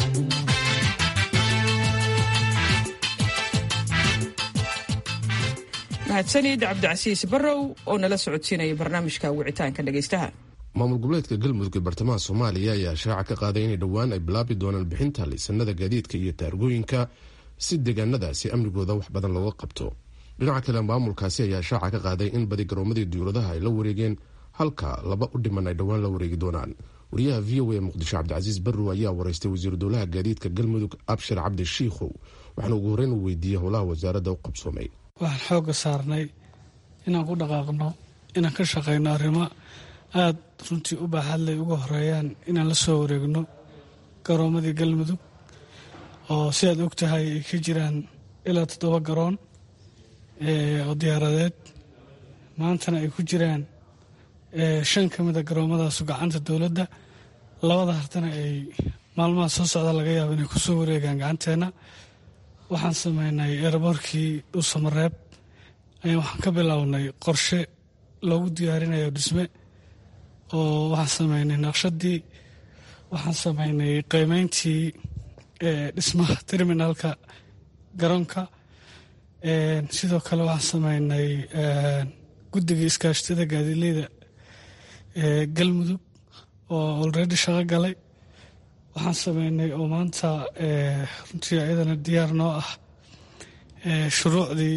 S2: mahadsanid cabdicasiis barrow oo nala socodsiinaya barnaamijka wicitaanka dhegaystaha
S1: maamul goboleedka galmudug ee bartamaha soomaaliya ayaa shaaca ka qaaday inay dhowaan ay bilaabi doonaan bixinta liisanada gaadiidka iyo taargooyinka si deegaanadaasi amnigooda wax badan looga qabto dhinaca kale maamulkaasi ayaa shaaca ka qaaday in badi garoomadii diyuuradaha ay la wareegeen halka laba u dhiman ay dhowaan la wareegi doonaan wariyaha v o a muqdisho cabdicasiis barrow ayaa wareystay wasiiru dowlaha gaadiidka galmudug abshir cabdi shiikhow waxaana ugu horreyn u weydiiyey howlaha wasaaradda u qabsoomay
S11: waxaan xoogga saarnay inaan ku dhaqaaqno inaan ka shaqayno arrimo aada runtii u baaxadlay uga horeeyaan inaan la soo wareegno garoomadii galmudug oo si aad og tahay ay ka jiraan ilaa toddoba garoon oo diyaaradeed maantana ay ku jiraan shan ka mida garoomadaasu gacanta dowladda labada hartana ay maalmaha soo socda laga yaabo inay ku soo wareegaan gacanteenna waxaan sameynay eeraboorkii dhuusamareeb ayaa waxaan ka bilownay qorshe loogu diyaarinayo dhisme oo waxaan sameynay naqshadii waxaan sameynay qiimeyntii dhismaha terminalka garoonka sidoo kale waxaan sameynay guddigii iskaashatada gaadiileyda galmudug oo olredy shaqo galay waxaan sameynay oo maanta runtii iyadana diyaar noo ah shuruucdii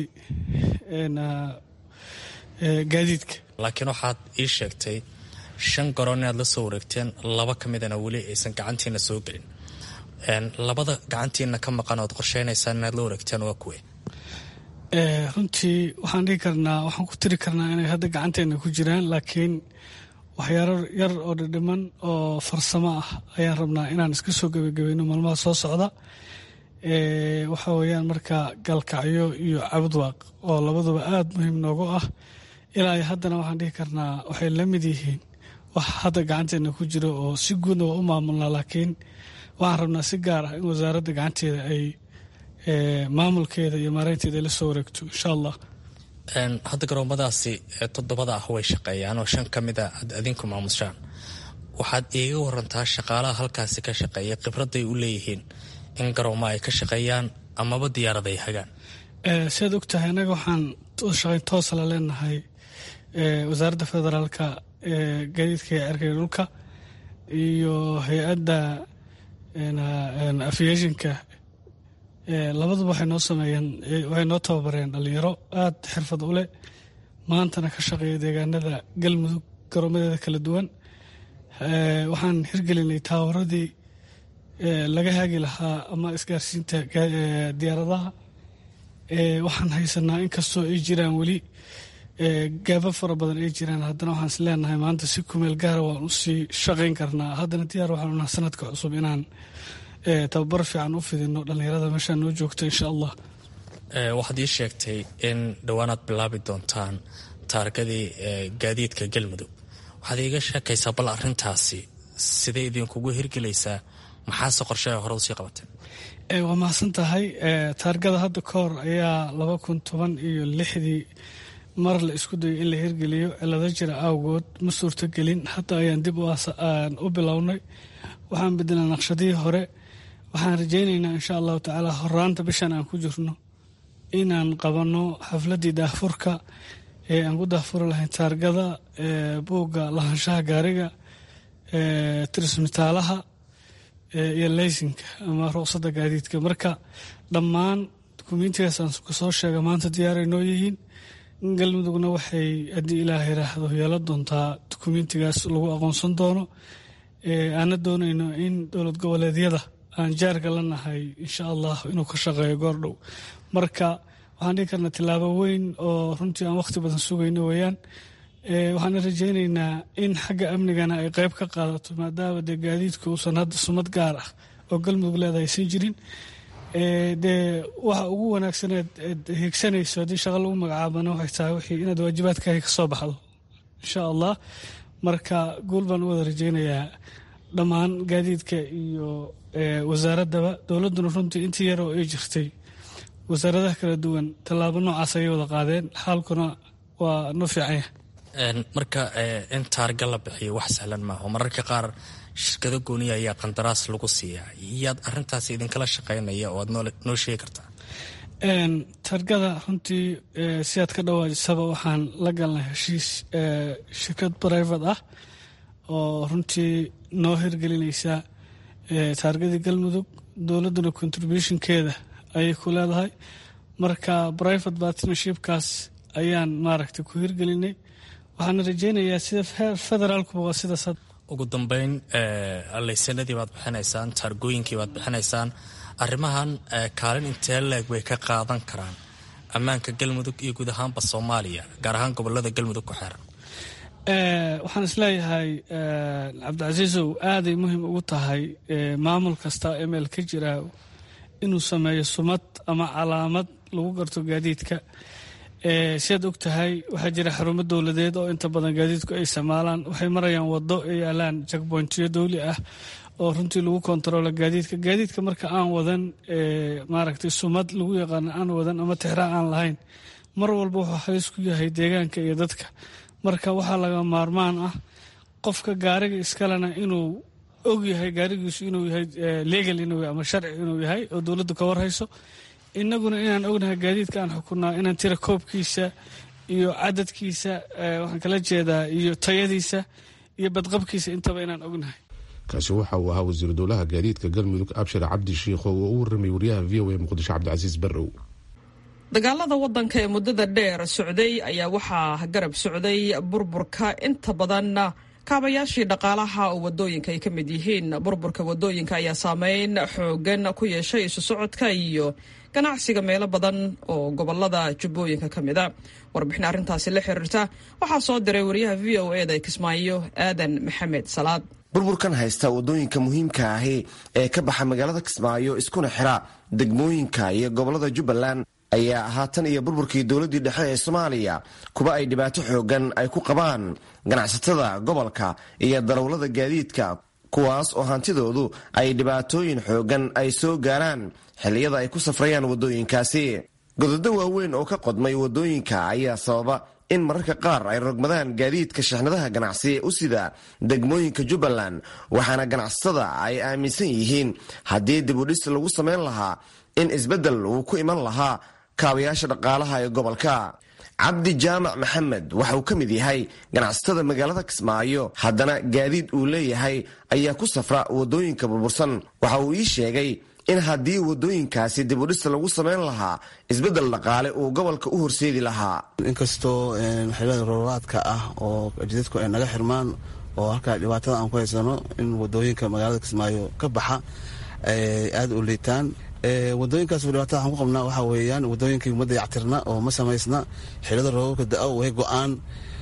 S11: gaadiidka
S6: laakiin waxaad ii sheegtay shan garoon inaad la soo wareegteen laba ka midana weli aysan gacantiina soo gelin labada gacantiina ka maqan ood qorsheynaysaan inaad la wareegteen waa kuwe
S11: runtii waxaan dhihi karnaa waxaan ku tiri karnaa inay hadda gacanteena ku jiraan laakiin waxyaaro yar oo dhidhiman oo farsamo ah ayaan rabnaa inaan iska soo gebagabayno maalmaha soo socda waxa weeyaan marka galkacyo iyo cabudwaaq oo labaduba aada muhiim noogu ah ilaa iyo haddana waxaan dhihi karnaa waxay la mid yihiin wax hadda gacanteena ku jiro oo si guudna waa u maamulnaa laakiin waxaan rabnaa si gaar ah in wasaaradda gacanteeda ay maamulkeeda iyo maareynteeda ay la soo wareegto insha allah
S6: hadda garoomadaasi toddobada ah way shaqeeyaan oo shan ka mida aad adinku maamushaan waxaad iiga warantaa shaqaalaha halkaasi ka shaqeeya khibradday u leeyihiin in garoomo ay ka shaqeeyaan amaba diyaarad ay hagaan
S11: siaad og tahay annaga waxaan shaqayn toosa la leenahay wasaaradda federaalka gaadiidka iyo cerkaya dhulka iyo hay-adda aviationka labaduba waxay noo sameeyeen waxay noo tababareen dhalinyaro aada xirfad u leh maantana ka shaqeeya deegaanada galmudug garoomadeeda kala duwan waxaan hirgelinay taawaradii laga haagi lahaa ama isgaarsiinta diyaaradaha waxaan haysanaa inkastoo ay jiraan weli gaaba fara badan ay jiraan haddana waxaan is leenahay maanta si kumeel gaara waan usii shaqayn karnaa haddana diyaar waxaan unaha sanadka cusub inaan tababar fiican u fidino dhallinyarada meeshaa noo joogta insha allah
S6: waxaad ii sheegtay in dhowaanaad bilaabi doontaan taargadii gaadiidka galmudug waxaad iiga sheekaysaa bal arintaasi sidee idinkugu hirgelaysaa maxaase qorshe hore usii qabateen
S11: waa mahadsan tahay taargada hadda ka hor ayaa laba kun toban iyo lixdii mar la isku dayay in la hirgeliyo cilado jira awgood ma suurtogelin hadda ayaan dib u bilownay waxaan bedelnay naqshadihii hore waxaan rajaynaynaa insha allahu tacaala horaanta bishan aan ku jirno inaan qabanno xafladii daahfurka ee aan ku daahfuri lahayn taargada buugga lahaanshaha gaariga tirismitaalaha iyo leysinka ama ruqsadda gaadiidka marka dhammaan dukumiintigaas aan kasoo sheega maanta diyaaray noo yihiin galmudugna waxay haddii ilaah yiraahdo yeelan doontaa dukumiintigaas lagu aqoonsan doono aana doonayno in dowlad goboleedyada aan jaarka la nahay insha allah inuu ka shaqeeyo goordhow marka waxaan dhihi karnaa tillaabo weyn oo runtii aan wakhti badan sugayno weeyaan waxaana rajaynaynaa in xagga amnigana ay qayb ka qaadato maadaama dee gaadiidku uusan hadda sumad gaar ah oo galmudug leedahay aysan jirin dee waxa ugu wanaagsaneed eed higsanayso haddii shaqa lagu magacaabana waxay tahay wixii inaad waajibaadkaaga ka soo baxdo insha allah marka guul baan u wada rajaynayaa dhammaan gaadiidka iyo wasaaraddaba dowladduna runtii intii yar oo ay jirtay wasaaradaha kala duwan tallaabo noocaas ayay wada qaadeen xaalkuna waa noo fiicanya
S6: marka in taarga la bixiyo wax sahlan maaha oo mararka qaar shirkado gooniya ayaa qandaraas lagu siiyaa yaad arintaas idinkala shaqaynaya oo aad noo sheegi kartaa
S11: targada runtii siaad ka dhawaajisaba waxaan la galnay heshiis shirkad brivate ah oo runtii noo hirgelinaysa taargadii galmudug dowladduna contributionkeeda ayay ku leedahay marka private partnershipkaas ayaan maaragtay ku hirgelinay waxaana rajaynayaa sida federaalkuba waa sidaas
S6: ugu dambeyn laysanadii baad bixinaysaan taargooyinkii baad bixinaysaan arrimahan kaalin intee leeg bay ka qaadan karaan ammaanka galmudug iyo guud ahaanba soomaaliya gaar ahaan gobolada galmudug ku xeeran
S11: waxaan isleeyahay cabdicasiisow aaday muhiim ugu tahay maamul kasta emel ka jira inuu sameeyo sumad ama calaamad lagu garto gaadiidka siaad og tahay waxaa jira xarumo dowladeed oo inta badan gaadiidku ay isticmaalaan waxay marayaan wado ay yaalaan jakbointiyo dowli ah oo runtii lagu kontaroolo gaadiidka gaadiidka marka aan wadan maaragtay sumad lagu yaqaano aan wadan ama tixraa aan lahayn mar walba wuxuu halis ku yahay deegaanka iyo dadka marka waxaa laga maarmaan ah qofka gaariga iskalena inuu og yahay gaarigiisu inuu yahay legal inuu ama sharci inuu yahay oo dowladdu ka warhayso inaguna inaan ognahay gaadiidka aan xukunaa inaan tira koobkiisa iyo cadadkiisa waxaan kala jeedaa iyo tayadiisa iyo badqabkiisa intaba inaan ognahay
S1: kaasi waxa uu ahaa wasiiru dowlaha gaadiidka galmudug abshir cabdi shiikh oo u warramay wariyaha v o a muqdisho cabdicasiis barrow
S2: dagaalada wadanka ee muddada dheer socday ayaa waxaa garab socday burburka inta badanna kaabayaashii dhaqaalaha oo wadooyinka ay ka mid yihiin burburka wadooyinka ayaa saameyn xoogan ku yeeshay isu socodka iyo ganacsiga meelo badan oo gobolada jubbooyinka ka mid a warbixin arrintaasi la xiriirta waxaa soo diray wariyaha v o e da kismaayo aadan maxamed salaad
S12: burburkan haysta wadooyinka muhiimka ahi ee ka baxa magaalada kismaayo iskuna xira degmooyinka iyo gobolada jubbaland ayaa ahaa tan iyo burburkii dowladdii dhexe ee soomaaliya kuwa ay dhibaato xoogan ay ku qabaan ganacsatada gobolka iyo darawlada gaadiidka kuwaas oo hantidoodu ay dhibaatooyin xoogan ay soo gaaraan xilliyada ay ku safrayaan waddooyinkaasi gododo waaweyn oo ka qodmay waddooyinka ayaa sababa in mararka qaar ay rogmadaan gaadiidka shixnadaha ganacsi u sida degmooyinka jubbaland waxaana ganacsatada ay aaminsan yihiin haddii dibudhis lagu samayn lahaa in isbeddel uu ku iman lahaa kaabayaasha dhaqaalaha ee gobolka cabdi jaamac maxamed waxa uu ka mid yahay ganacsatada magaalada kismaayo haddana gaadiid uu leeyahay ayaa ku safra waddooyinka burbursan waxa uu ii sheegay in haddii waddooyinkaasi dibudhis lagu samayn lahaa isbeddel dhaqaale uu gobolka u horseedi lahaa
S4: inkastoo xilada roobaadka ah oo jidadku ay naga xirmaan oo halkaa dhibaatada aan ku haysano in wadooyinka magaalada kismaayo ka baxa ay aada u liitaan wadooyinkaas dhibaatada waxaan ku qabnaa waxaa weeyaan wadooyinkii uma dayactirna oo ma samaysna xilada roobabka da-o way go-aan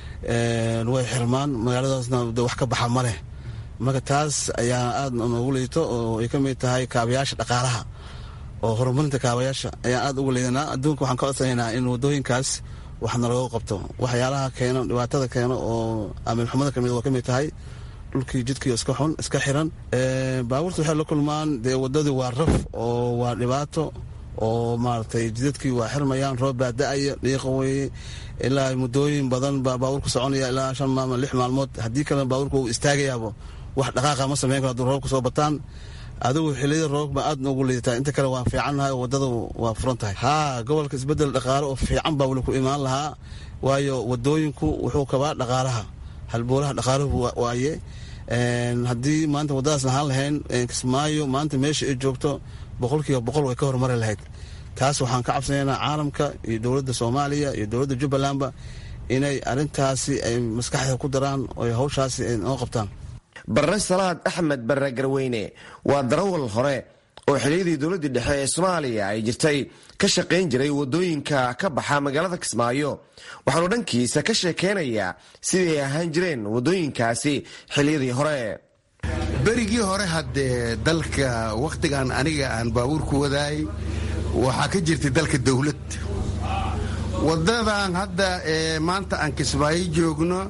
S4: way xirmaan magaaladaasna wax ka baxa ma leh marka taas ayaa aada noogu liito oo ay ka mid tahay kaabayaasha dhaqaalaha oo horumarinta kaabayaasha ayaan aada ugu liidanaa adduunka waxaan ka codsanaynaa in wadooyinkaas waxna looga qabto waxyaalaha keeno dhibaatada keeno oo amiilxumada kamid waa ka mid tahay dhulkii jidkii iska xun iska xiran baabuurta waxay la kulmaan dee wadadii waa raf oo waa dhibaato oo maaragtay jidadkii waa xirmayaan roob baa da-aya dhiiqa weye ilaa muddooyin badan baa baabuurka soconaya ilaa shan maalmood lix maalmood haddii kalena baabuurka uu istaagayaabo wax dhaqaaqa ma samayn karo hadduu roobka soo bataan adigu xiliyada roobba aad noogu liidataa inta kale waan fiicannahay oo waddada waa furan tahay haa gobolka isbeddel dhaqaale oo fiican baa weli ku imaan lahaa waayo wadooyinku wuxuu kabaa dhaqaalaha halboolaha dhaqaaluhu waaye haddii maanta waddadaas lahaan lahayn kismaayo maanta meesha ay joogto boqolkiiba boqol way ka horumari lahayd taas waxaan ka cabsanaynaa caalamka iyo dowladda soomaaliya iyo dowladda jubbalandba inay arrintaasi ay maskaxda ku daraan oo hawshaasi ay noo qabtaan
S12: barre salaad axmed barre garweyne waa darawal hore oo xiliyadii dowladdii dhexe ee soomaaliya ay jirtay ka shaqayn jiray waddooyinka ka baxa magaalada kismaayo waxaanu dhankiisa ka sheekeynayaa sidii ay ahaan jireen waddooyinkaasi xiliyadii hore
S13: berigii hore haddee dalka wakhtigan aniga aan baabuurku wadaayay waxaa ka jirtay dalka dowlad waddadan hadda ee maanta aan kismaayo joogno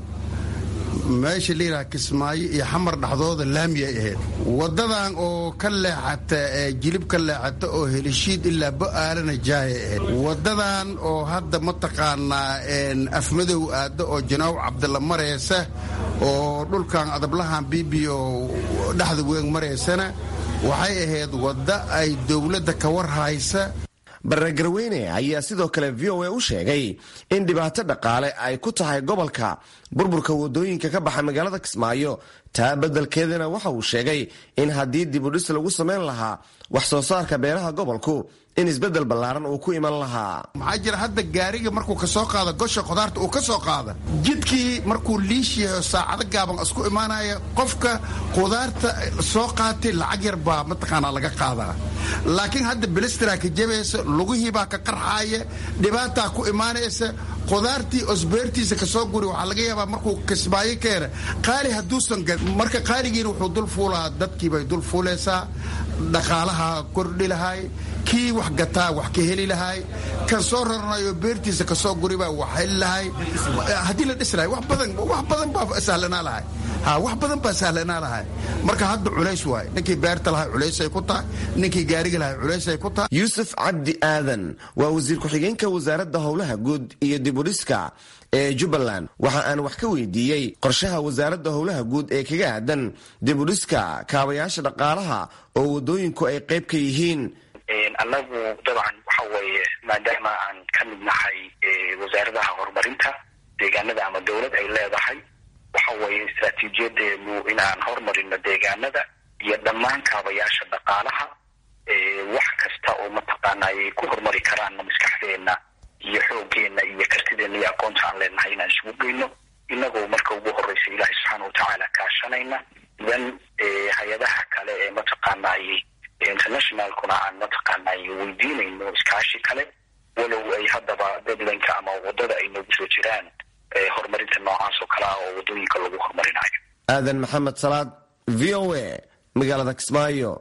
S13: meesha layidhaha kismaayo iyo xamar dhexdooda laamiyay ahayd waddadan oo ka leexata ee jilib ka leexata oo helishiid ilaa bo'aalana jaayay ahayd waddadan oo hadda mataqaanaa afmadow aadda oo janaaw cabdilla maraysa oo dhulkan adablahan bibiyo dhexda weeg maraysana waxay ahayd wadda ay dowladda ka war haysa
S12: barre garweyne ayaa sidoo kale v o a u sheegay in dhibaato dhaqaale ay ku tahay gobolka burburka waddooyinka ka baxa magaalada kismaayo taa beddelkeedana waxa uu sheegay in haddii dibudhis lagu samayn lahaa wax soo saarka beeraha gobolku in isbeddel ballaaran uu ku iman lahaa
S13: maxaa jira hadda gaariga markuu ka soo qaada gosha khudaarta uu ka soo qaada jidkii markuu liish yahay saacado gaaban isku imaanaya qofka khudaarta soo qaatay lacag yar baa mataqaanaa laga qaadaa laakiin hadda bilistraa ka jabaysa lugihii baa ka qarxaaya dhibaataa ku imaanaysa khudaartii osbeertiisa kasoo guri waxaa laga yaabaa markuu kismaayo keena qaali hadduusan marka qaaligiina wuxuu dul fuulaa dadkiibay dul fuulaysaa dhaqaalaha kordhi lahay kii wax gataa wax ka heli lahay kan soo raranayo beertiisa kasoo guribaa wax heli lahay haddii la dhis lahay wax badan wax badan baa sahlanaa lahay ha wax badan baa sahlanaa lahay marka hadda culays waay ninkii beerta lahay culaysay ku tahay ninkii gaariga lahay culaysay ku tahay
S12: yuusuf cabdi aadan waa wasiir ku-xigeenka wasaaradda howlaha guud iyo dibudhiska ee jubbaland waxa aan wax ka weydiiyey qorshaha wasaaradda howlaha guud ee kaga aadan dibudhiska kaabayaasha dhaqaalaha oo waddooyinku ay qayb ka yihiin
S14: annagu dabcan waxa weeye maadaama aan ka mid nahay wasaaradaha horumarinta deegaanada ama dowlad ay leedahay waxa weeye istraatiijiyadeenu inaan hormarino deegaanada iyo dhammaan kaabayaasha dhaqaalaha wax kasta oo mataqaana ay ku horumari karaanna maskaxdeenna iyo xooggeena iyo kartideena iyo aqoonta aan leenahay inaan isugu geyno inagoo marka ugu horeysa ilaahay subxaana watacaala kaashanayna idan hay-adaha kale ee mataqaanay internationalkuna aan mataqaanay weydiinayno iskaashi kale walow ay haddaba deadlineka ama wadada ay noogu soo jiraan horumarinta noocaas oo kale ah oo waddooyinka lagu horumarinayo
S12: aadan maxamed salaad v o a magaalada kismaayo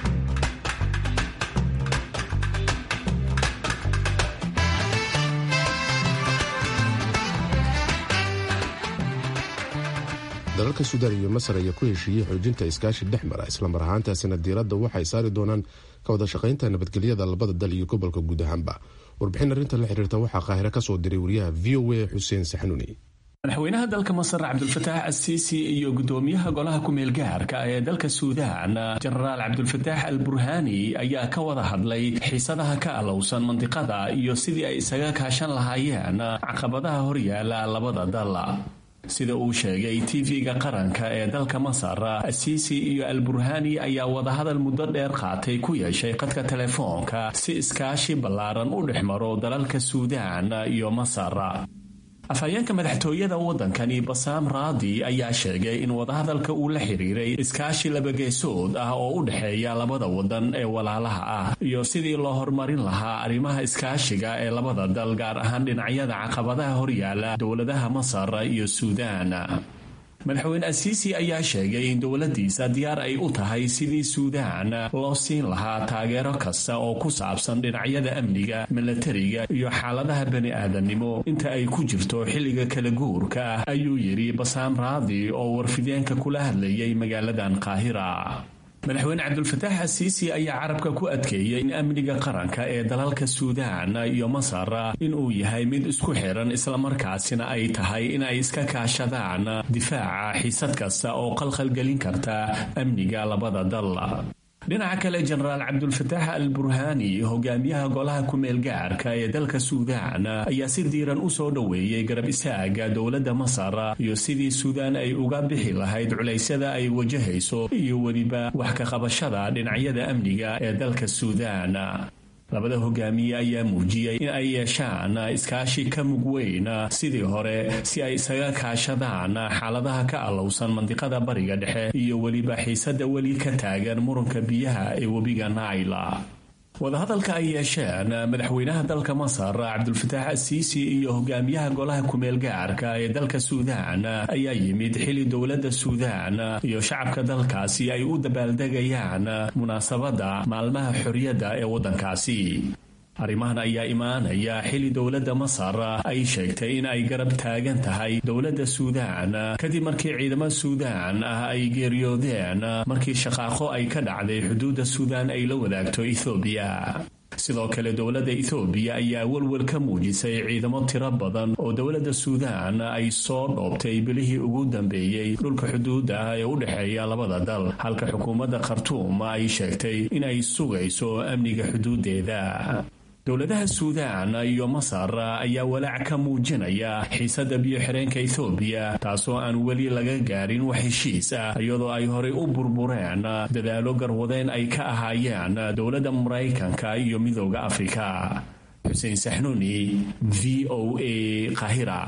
S1: dalalka suudaan iyo masar ayaa ku heshiiyey xoojinta iskaashi dhex mara islamar ahaantaasina diiradda waxay saari doonaan ka wada shaqaynta nabadgelyada labada dal iyo gobolka guud ahaanba warbixin arrinta la xiriirta waxaa qaahiro ka soo diray wariyaha v o a xuseen saxnuuni
S15: madaxweynaha dalka masar cabdulfataax asiisi iyo gudoomiyaha golaha ku-meel gaarka ee dalka suudaan jenaraal cabdulfataax al burhaani ayaa ka wada hadlay xiisadaha ka alowsan mandiqada iyo sidii ay isaga kaashan lahaayeen caqabadaha horyaala labada dal sida uu sheegay tv-ga qaranka ee dalka masar asiisi iyo al burhaani ayaa wadahadal muddo dheer qaatay ku yeeshay qadka telefoonka si iskaashi ballaaran u dhex maro dalalka suudaan iyo masar afhayeenka madaxtooyada waddankani basaam raadi ayaa sheegay in wadahadalka uu la xiriiray iskaashi labageesood ah oo u dhexeeya labada waddan ee walaalaha ah iyo sidii loo horumarin lahaa arrimaha iskaashiga ee labada dal gaar ahaan dhinacyada caqabadaha horyaala dowladaha masar iyo suudaan madaxweyne asiisi ayaa sheegay in dowladdiisa diyaar ay u tahay sidii suudaan loo siin lahaa taageero kasta oo ku saabsan dhinacyada amniga milatariga iyo xaaladaha bani aadamnimo inta ay ku jirto xilliga kala guurka ah ayuu yidhi basaam raadi oo warfideenka kula hadlayay magaaladan qaahira madaxweyne cabdulfataax asiisi ayaa carabka ku adkeeyey in amniga qaranka ee dalalka suudaan iyo masar inuu yahay mid isku xiran islamarkaasina ay tahay in ay iska kaashadaan difaaca xiisad kasta oo qalqalgelin karta amniga labada dal dhinaca kale jenaraal cabdulfataax al burhaani hogaamiyaha golaha ku-meel gaarka ee dalka suudaan ayaa si diiran u soo dhoweeyey garab isaaga dowladda masar iyo sidii suudaan ay uga bixi lahayd culaysyada ay wajahayso iyo weliba wax ka qabashada dhinacyada amniga ee dalka suudaan labada hogaamiye ayaa muujiyey in ay yeeshaan iskaashi ka mug weyn sidii hore si ay isaga kaashadaan xaaladaha ka allowsan mandiqada bariga dhexe iyo weliba xiisada weli ka taagan muranka biyaha ee webiga naila wadahadalka ay yeesheen madaxweynaha dalka masar cabdulfataax asiisi iyo hogaamiyaha golaha kumeel gaarka ee dalka suudaan ayaa yimid xili dowladda suudaan iyo shacabka dalkaasi ay u dabaaldegayaan munaasabadda maalmaha xorriyadda ee waddankaasi arrimahan ayaa imaanaya xili dowladda masar ay sheegtay in ay garab taagan tahay dowladda suudaan kadib markii ciidamo suudaan ah ay geeriyoodeen markii shaqaaqo ay ka dhacday xuduudda suudaan ay la wadaagto ethoobiya sidoo kale dowladda ethoobiya ayaa welwel ka muujisay ciidamo tiro badan oo dowladda suudaan ay soo dhoobtay bilihii ugu dambeeyey dhulka xuduudda ah ee u dhexeeya labada dal halka xukuumadda khartuum ay sheegtay in ay sugayso amniga xuduuddeeda dowladaha suudaan iyo masar ayaa walaac ka muujinaya xiisadda biyo-xireenka ethoobiya taasoo aan weli laga gaarin wax heshiis ah iyadoo ay horey u burbureen dadaalo garwadeen ay ka ahaayeen dowladda maraykanka iyo midooda afrika xuseen saxnuuni v o a qahira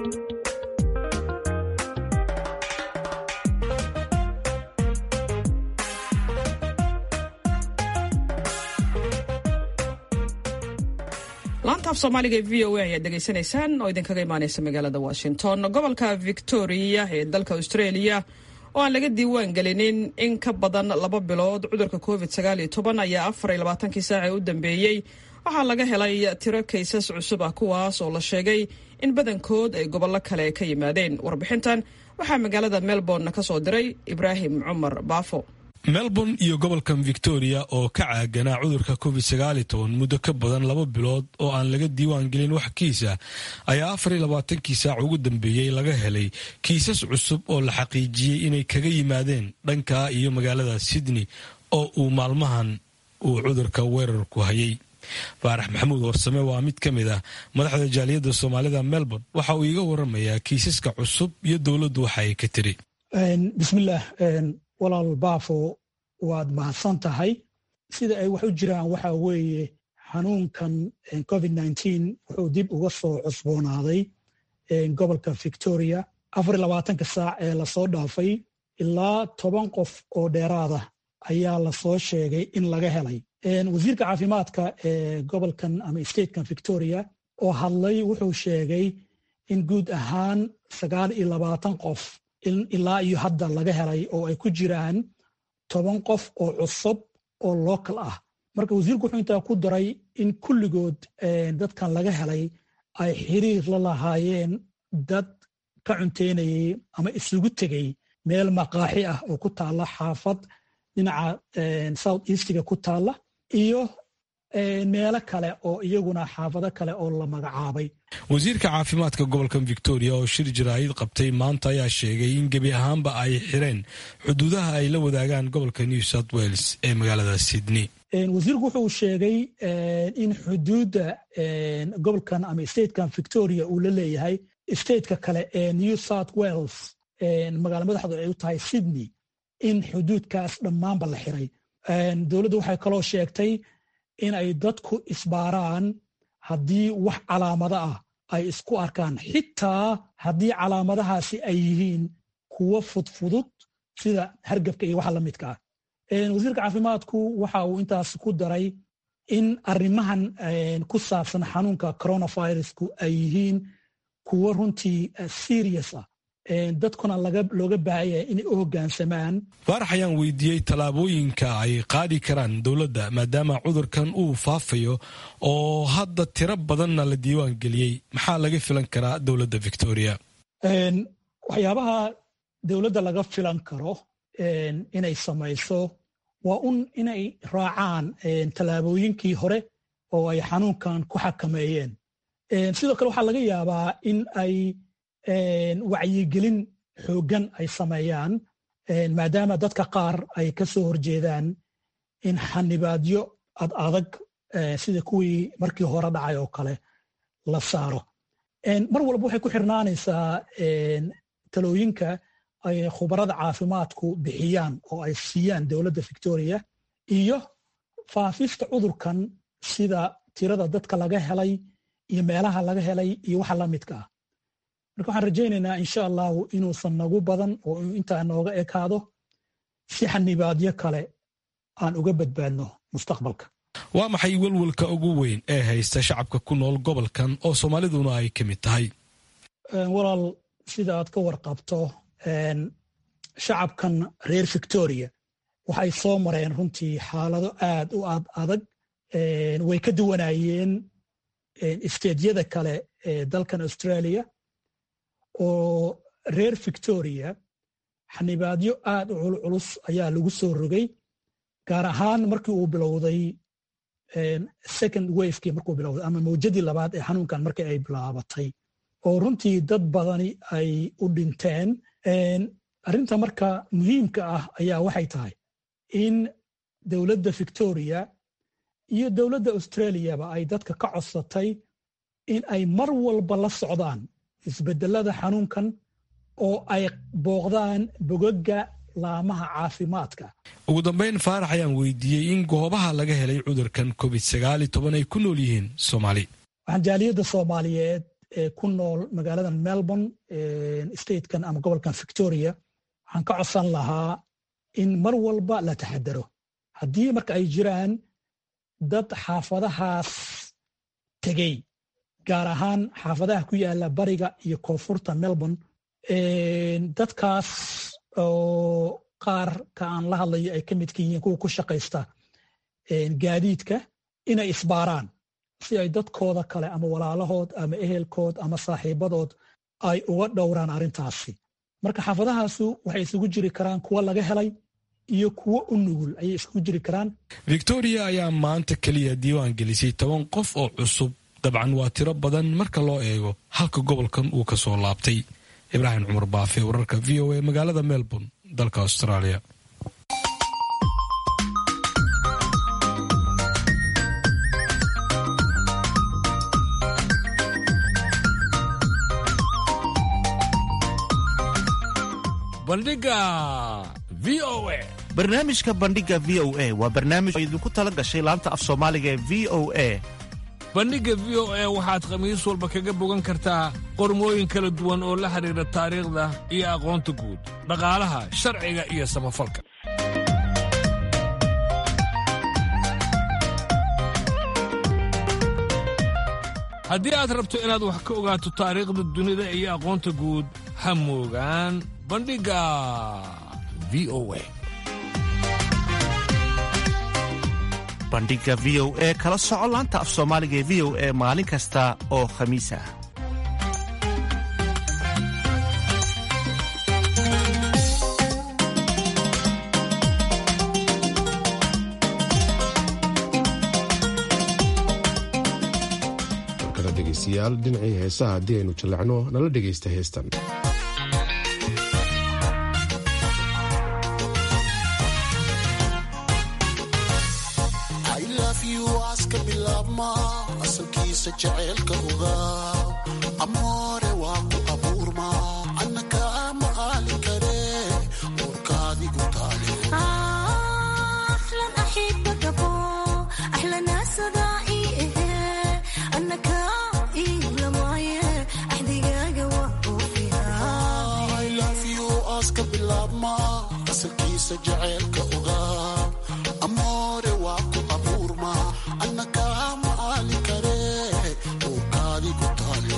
S2: laanta af soomaaliga ee v o a ayaad degeysanaysaan oo idinkaga imaaneysa magaalada washington gobolka victoria ee dalka australia oo aan laga diiwaan gelinin in ka badan laba bilood cudurka covid sagaal iyo toban ayaa afar iyo labaatankii saac ee u dambeeyey waxaa laga helay tiro kaysas cusub ah kuwaas oo la sheegay in badankood ay gobollo kale ka yimaadeen warbixintan waxaa magaalada melbourne ka soo diray ibraahim cumar baafo
S16: melbourne iyo gobolkan victoria oo ka caaganaa cudurka covid sagaali toban muddo ka badan laba bilood oo aan laga diiwaan gelin wax kiisa ayaa afar iyo labaatankii saac ugu dambeeyey laga helay kiisas cusub oo la xaqiijiyey inay kaga yimaadeen dhanka iyo magaalada sydney oo uu maalmahan uu cudurka weerarku hayay faarax maxamuud warsame waa mid ka mid ah madaxda jaaliyadda soomaalida melbourne waxa uu iiga waramayaa kiisaska cusub iyo dowladdu waxa ay ka tiri
S17: bismillaah walaal baafo waad mahadsan tahay sida ay wax u jiraan waxa weeye xanuunkan covid nteen wuxuu dib uga soo cusboonaaday gobolka victoria afar iyo labaatanka saac ee lasoo dhaafay ilaa toban qof oo dheeraada ayaa lasoo sheegay in laga helay wasiirka caafimaadka ee gobolkan ama statekan victoria oo hadlay wuxuu sheegay in guud ahaan sagaal iyo labaatan qof ilaa iyo hadda laga helay oo ay ku jiraan toban qof oo cusub oo local ah marka wasiirku wuxuu intaa ku daray in kulligood dadkan laga helay ay xiriir la lahaayeen dad ka cunteynayay ama isugu tegay meel maqaaxi ah oo ku taalla xaafad dhinaca south eastiga ku taalla iyo meelo kale oo iyaguna xaafado kale oo la magacaabay
S16: wasiirka caafimaadka gobolkan victoria oo shir jaraa'id qabtay maanta ayaa sheegay in gebi ahaanba ay xireen xuduudaha ay la wadaagaan gobolka new south wales ee magaalada sydney
S17: wasiirku wuxuu sheegay in xuduudda gobolkan ama statekan victoria uu la leeyahay stateka kale ee new south wales magaala madaxdu ay u tahay sydney in xuduudkaas dhammaanba la xiray dowladdu waxay kaloo sheegtay in ay dadku isbaaraan haddii wax calaamado ah ay isku arkaan xitaa haddii calaamadahaasi ay yihiin kuwo fudfudud sida hargabka iyo waxa la midka ah wasiirka caafimaadku waxa uu intaas ku daray in arrimahan ku saabsan xanuunka coronavirusku ay yihiin kuwo runtii serious ah dadkuna looga baahaya inay u hoggaansamaan
S16: faarax ayaan weydiiyey tallaabooyinka ay qaadi karaan dowladda maadaama cudurkan uu faafayo oo hadda tiro badanna la diiwaan geliyey maxaa laga filan karaa dowladda victoria
S17: waxyaabaha dowladda laga filan karo inay samayso waa un inay raacaan tallaabooyinkii hore oo ay xanuunkan ku xakameeyeen sidoo kale waxaa laga yaabaa in ay wacyigelin xooggan ay sameeyaan maadaama dadka qaar ay ka soo horjeedaan in xanibaadyo ad adag sida kuwii markii hore dhacay oo kale la saaro mar walba waxay ku xirnaanaysaa talooyinka ay khubarada caafimaadku bixiyaan oo ay siiyaan dowladda victoria iyo faafista cudurkan sida tirada dadka laga helay iyo meelaha laga helay iyo waxa la midka ah marka waxaan rajaynaynaa insha allahu inuusan nagu badan oo intaa nooga ekaado si xanibaadyo kale aan uga badbaadno mustaqbalka
S16: waa maxay welwelka ugu weyn ee haysta shacabka ku nool gobolkan oo soomaaliduna ay ka mid tahay
S17: walaal sida aad ka warqabto shacabkan reer victoria waxay soo mareen runtii xaalado aad u ad adag way ka duwanayeen isteedyada kale ee dalkan australia oo reer victoria xanibaadyo aad u culculus ayaa lagu soo rogay gaar ahaan markii uu bilowday second wafekii markuu bilowday ama mawjadii labaad ee xanuunkan markii ay bilaabatay oo runtii dad badani ay u dhinteen arrinta marka muhiimka ah ayaa waxay tahay in dowladda victoria iyo dowladda australiaba ay dadka ka codsatay in ay mar walba la socdaan isbedelada xanuunkan oo ay booqdaan bogaga laamaha caafimaadka
S16: ugu dambayn faarax ayaan weydiiyey in goobaha laga helay cudurkan covid sagaal iyo toban ay ku nool yihiin soomaali
S17: waxaan jaaliyadda soomaaliyeed ee ku nool magaalada melbourne statekan ama gobolkan victoria waxaan ka codsan lahaa in mar walba la taxadaro haddii marka ay jiraan dad xaafadahaas tegey gaar ahaan xaafadaha ku yaala bariga iyo koonfurta melbourne dadkaas oo qaar ka aan la hadlayo ay ka midka yihiin kuwa ku shaqaysta gaadiidka inay isbaaraan si ay dadkooda kale ama walaalahood ama ehelkood ama saaxiibadood ay uga dhowraan arrintaasi marka xaafadahaasu waxay isugu jiri karaan kuwa laga helay iyo kuwo u nugul ayay isugu jiri karaan
S16: victoria ayaa maanta keliya diiwaan gelisay toban qof oo cusub dabcan waa tiro badan marka loo eego halka gobolkan uu ka soo laabtay ibraahim cumar baafe wararka v o a magaalada melbourne dalka australia
S18: bandhiga v o a
S19: barnaamijka bandhiga v o a waa barnaamij oo idinku tala gashay laanta af soomaaliga ee v o a
S18: bandhigga v o a waxaad khamiis walba kaga bogan kartaa qormooyin kala duwan oo la xidhiidha taariikhda iyo aqoonta guud dhaqaalaha sharciga iyo samafalka haddii aad rabto inaad wax ka ogaato taariikhda dunida iyo aqoonta guud ha moogaan bandhigga v o a
S19: bandhiga v o e kala soco laanta af soomaaliga ee v o e maalin kasta oo khamiis ah
S1: markana dhegaystayaal dhinacii heesaha haddii aynu jallacno nala dhegaysta heestan
S20: asalkiisa jaceylka ogaa amoore waa ku abuurma annaka ma aali kare uurkaadigu taale aska bilaabma asalkiisa jaceylka ogaa amoore waa ku abuurma annaka ma aali kare uurkaadigu taale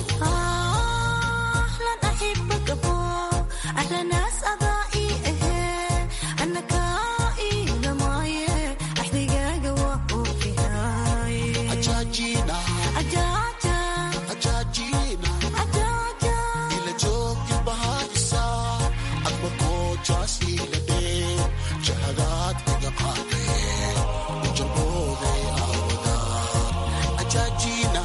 S20: ajaajina ajaajina ila joogi bahadisa adba koojaas ila dhee jahadaad iga qaade ujabooday aawada ajaajina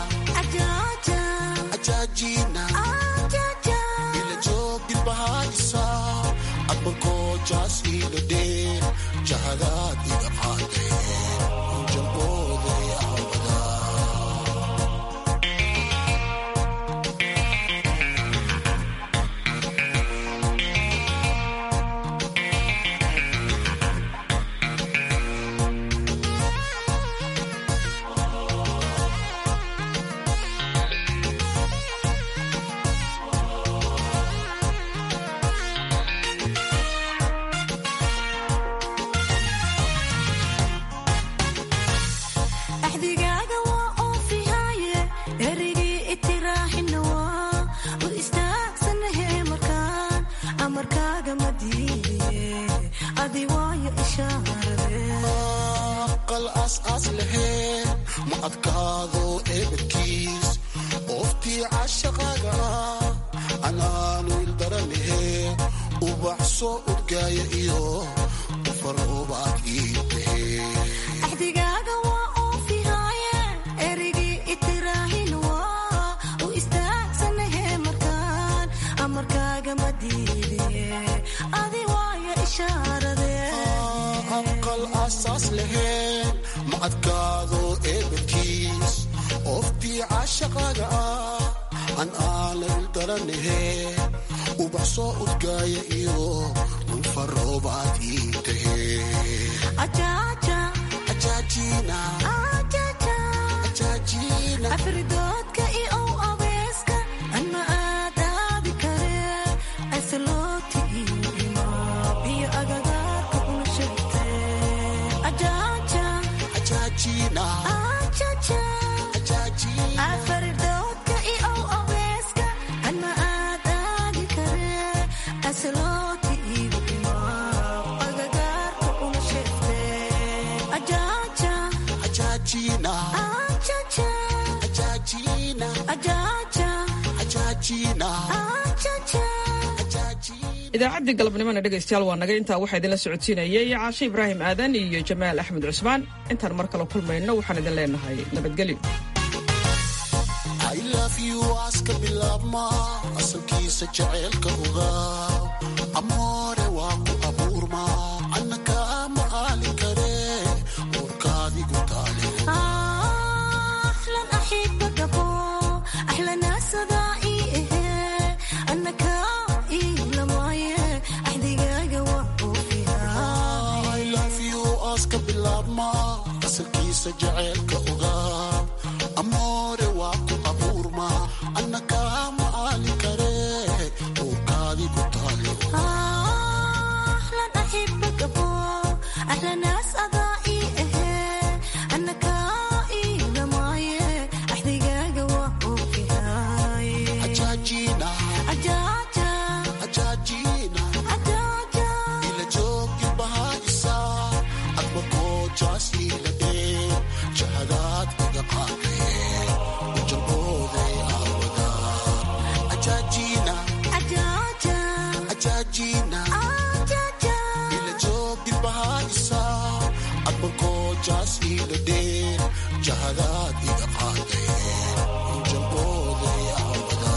S20: ajaajina ila joogi bahadisa adba koojaas ila dhee jahadaad iga qaade ujabooday aawada aqal aas-aas laheen ma adkaado eebadkiis ooftii cashaqaaga ah anaanu ildaranahe ubax soo udgaaya iyo ufaroobaad ii tahee
S21: axdigaaga waa oofihaaye erigii itiraahin waa u istaagsanahe markaan amarkaaga ma diide adi waayo ishaarade
S20: aqal asaas laheen ma adkaado eebadkiis ooftii cashaqaaga ah an aana ildaranahe ubax soo udgaaya iyo ufaroobaad ii tahee
S21: ajaaja
S20: ajaajina
S21: ajaajina afridoodka iyo ow abeeska anma aadaadi kare asalooti iyo imo iyo agagaarka una sheegte ajaaja
S20: ajaajina
S21: ajaja afridoodka iyo ow abeeska anma aadaadi kare asalooti iyo imo agagaarka una sheegte ajaaja
S20: ajaajina
S21: ajaja
S20: ajaajina
S21: ajaja
S20: ajaajina
S21: ajaja
S2: idaacaddii galabnimona dhegaystayaal waa naga intaa waxaa idinla socodsiinayay caashe ibraahim aadan iyo jamaal axmed cusmaan intaan mar kale kulmayno waxaan idin leenahay nabadgelyo
S20: I love you aska bilaabma asalkiisa jaceylka ogaa amoore waa ku abuurma annaka ma aali kare uurkaadigu taale
S21: أحلى أحبك أبو أحلى ناس ضائي أنك إلا معي أحدقاق وفيها
S20: I love you aska bilaabma asalkiisa jaceylka ogaa amoore waa ku abuurma annaka ma aali kare uurkaadigu taale
S21: أحلى أحبك أبو أحلى ناس ضائي أنك إلا معي أحدقاق وفيها
S20: ajaajina
S21: أجاجا
S20: ajaajina
S21: أجاجا
S20: ila joogi bahaysa adba goojaas ila dhee jahadaad iga qaadee ujalbooday aawada ajaajina
S21: أجاجا
S20: ajaajina
S21: أجاجا
S20: ila joogi bahaysa adba goojaas ila dhee jahadaad iga qaadee ujalbooday aawada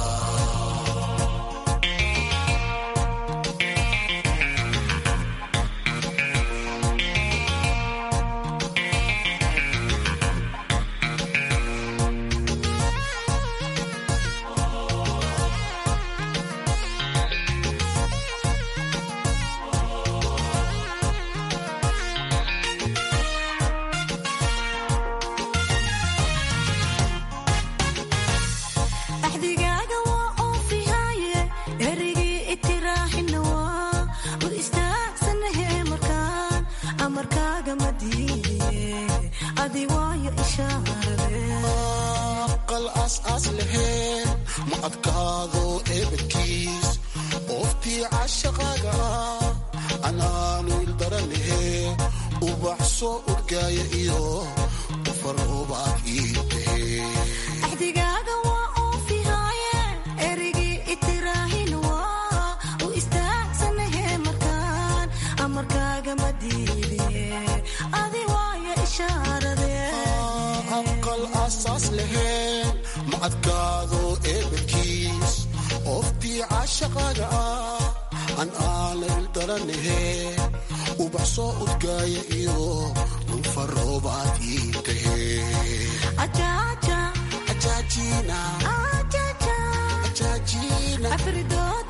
S21: axdigaaga waa oofihaaye erigii itiraaxina waa u istaagsanahe markaan amarkaaga ma diidiye adi waayo ishaarade
S20: aqal aas-aas laheen ma adkaado eebadkiis ooftii cashaqaaga ah anaanu ildaranahe ubax soo udgaaya iyo ufaroobaad ii tahee
S21: axdigaaga waa oofihaaye erigii itiraahin waa u istaagsanahe markaan amarkaaga ma diidiye adi waayo ishaarade
S20: aqal asaas laheen ma adkaado eebadkiis ooftii cashaqaaga ah an aana ildaranahe ubax soo udgaaya iyo unfaroobaad ii tahee
S21: Ajaja,
S20: ajaajina
S21: ajaja,
S20: ajaajina
S21: afridood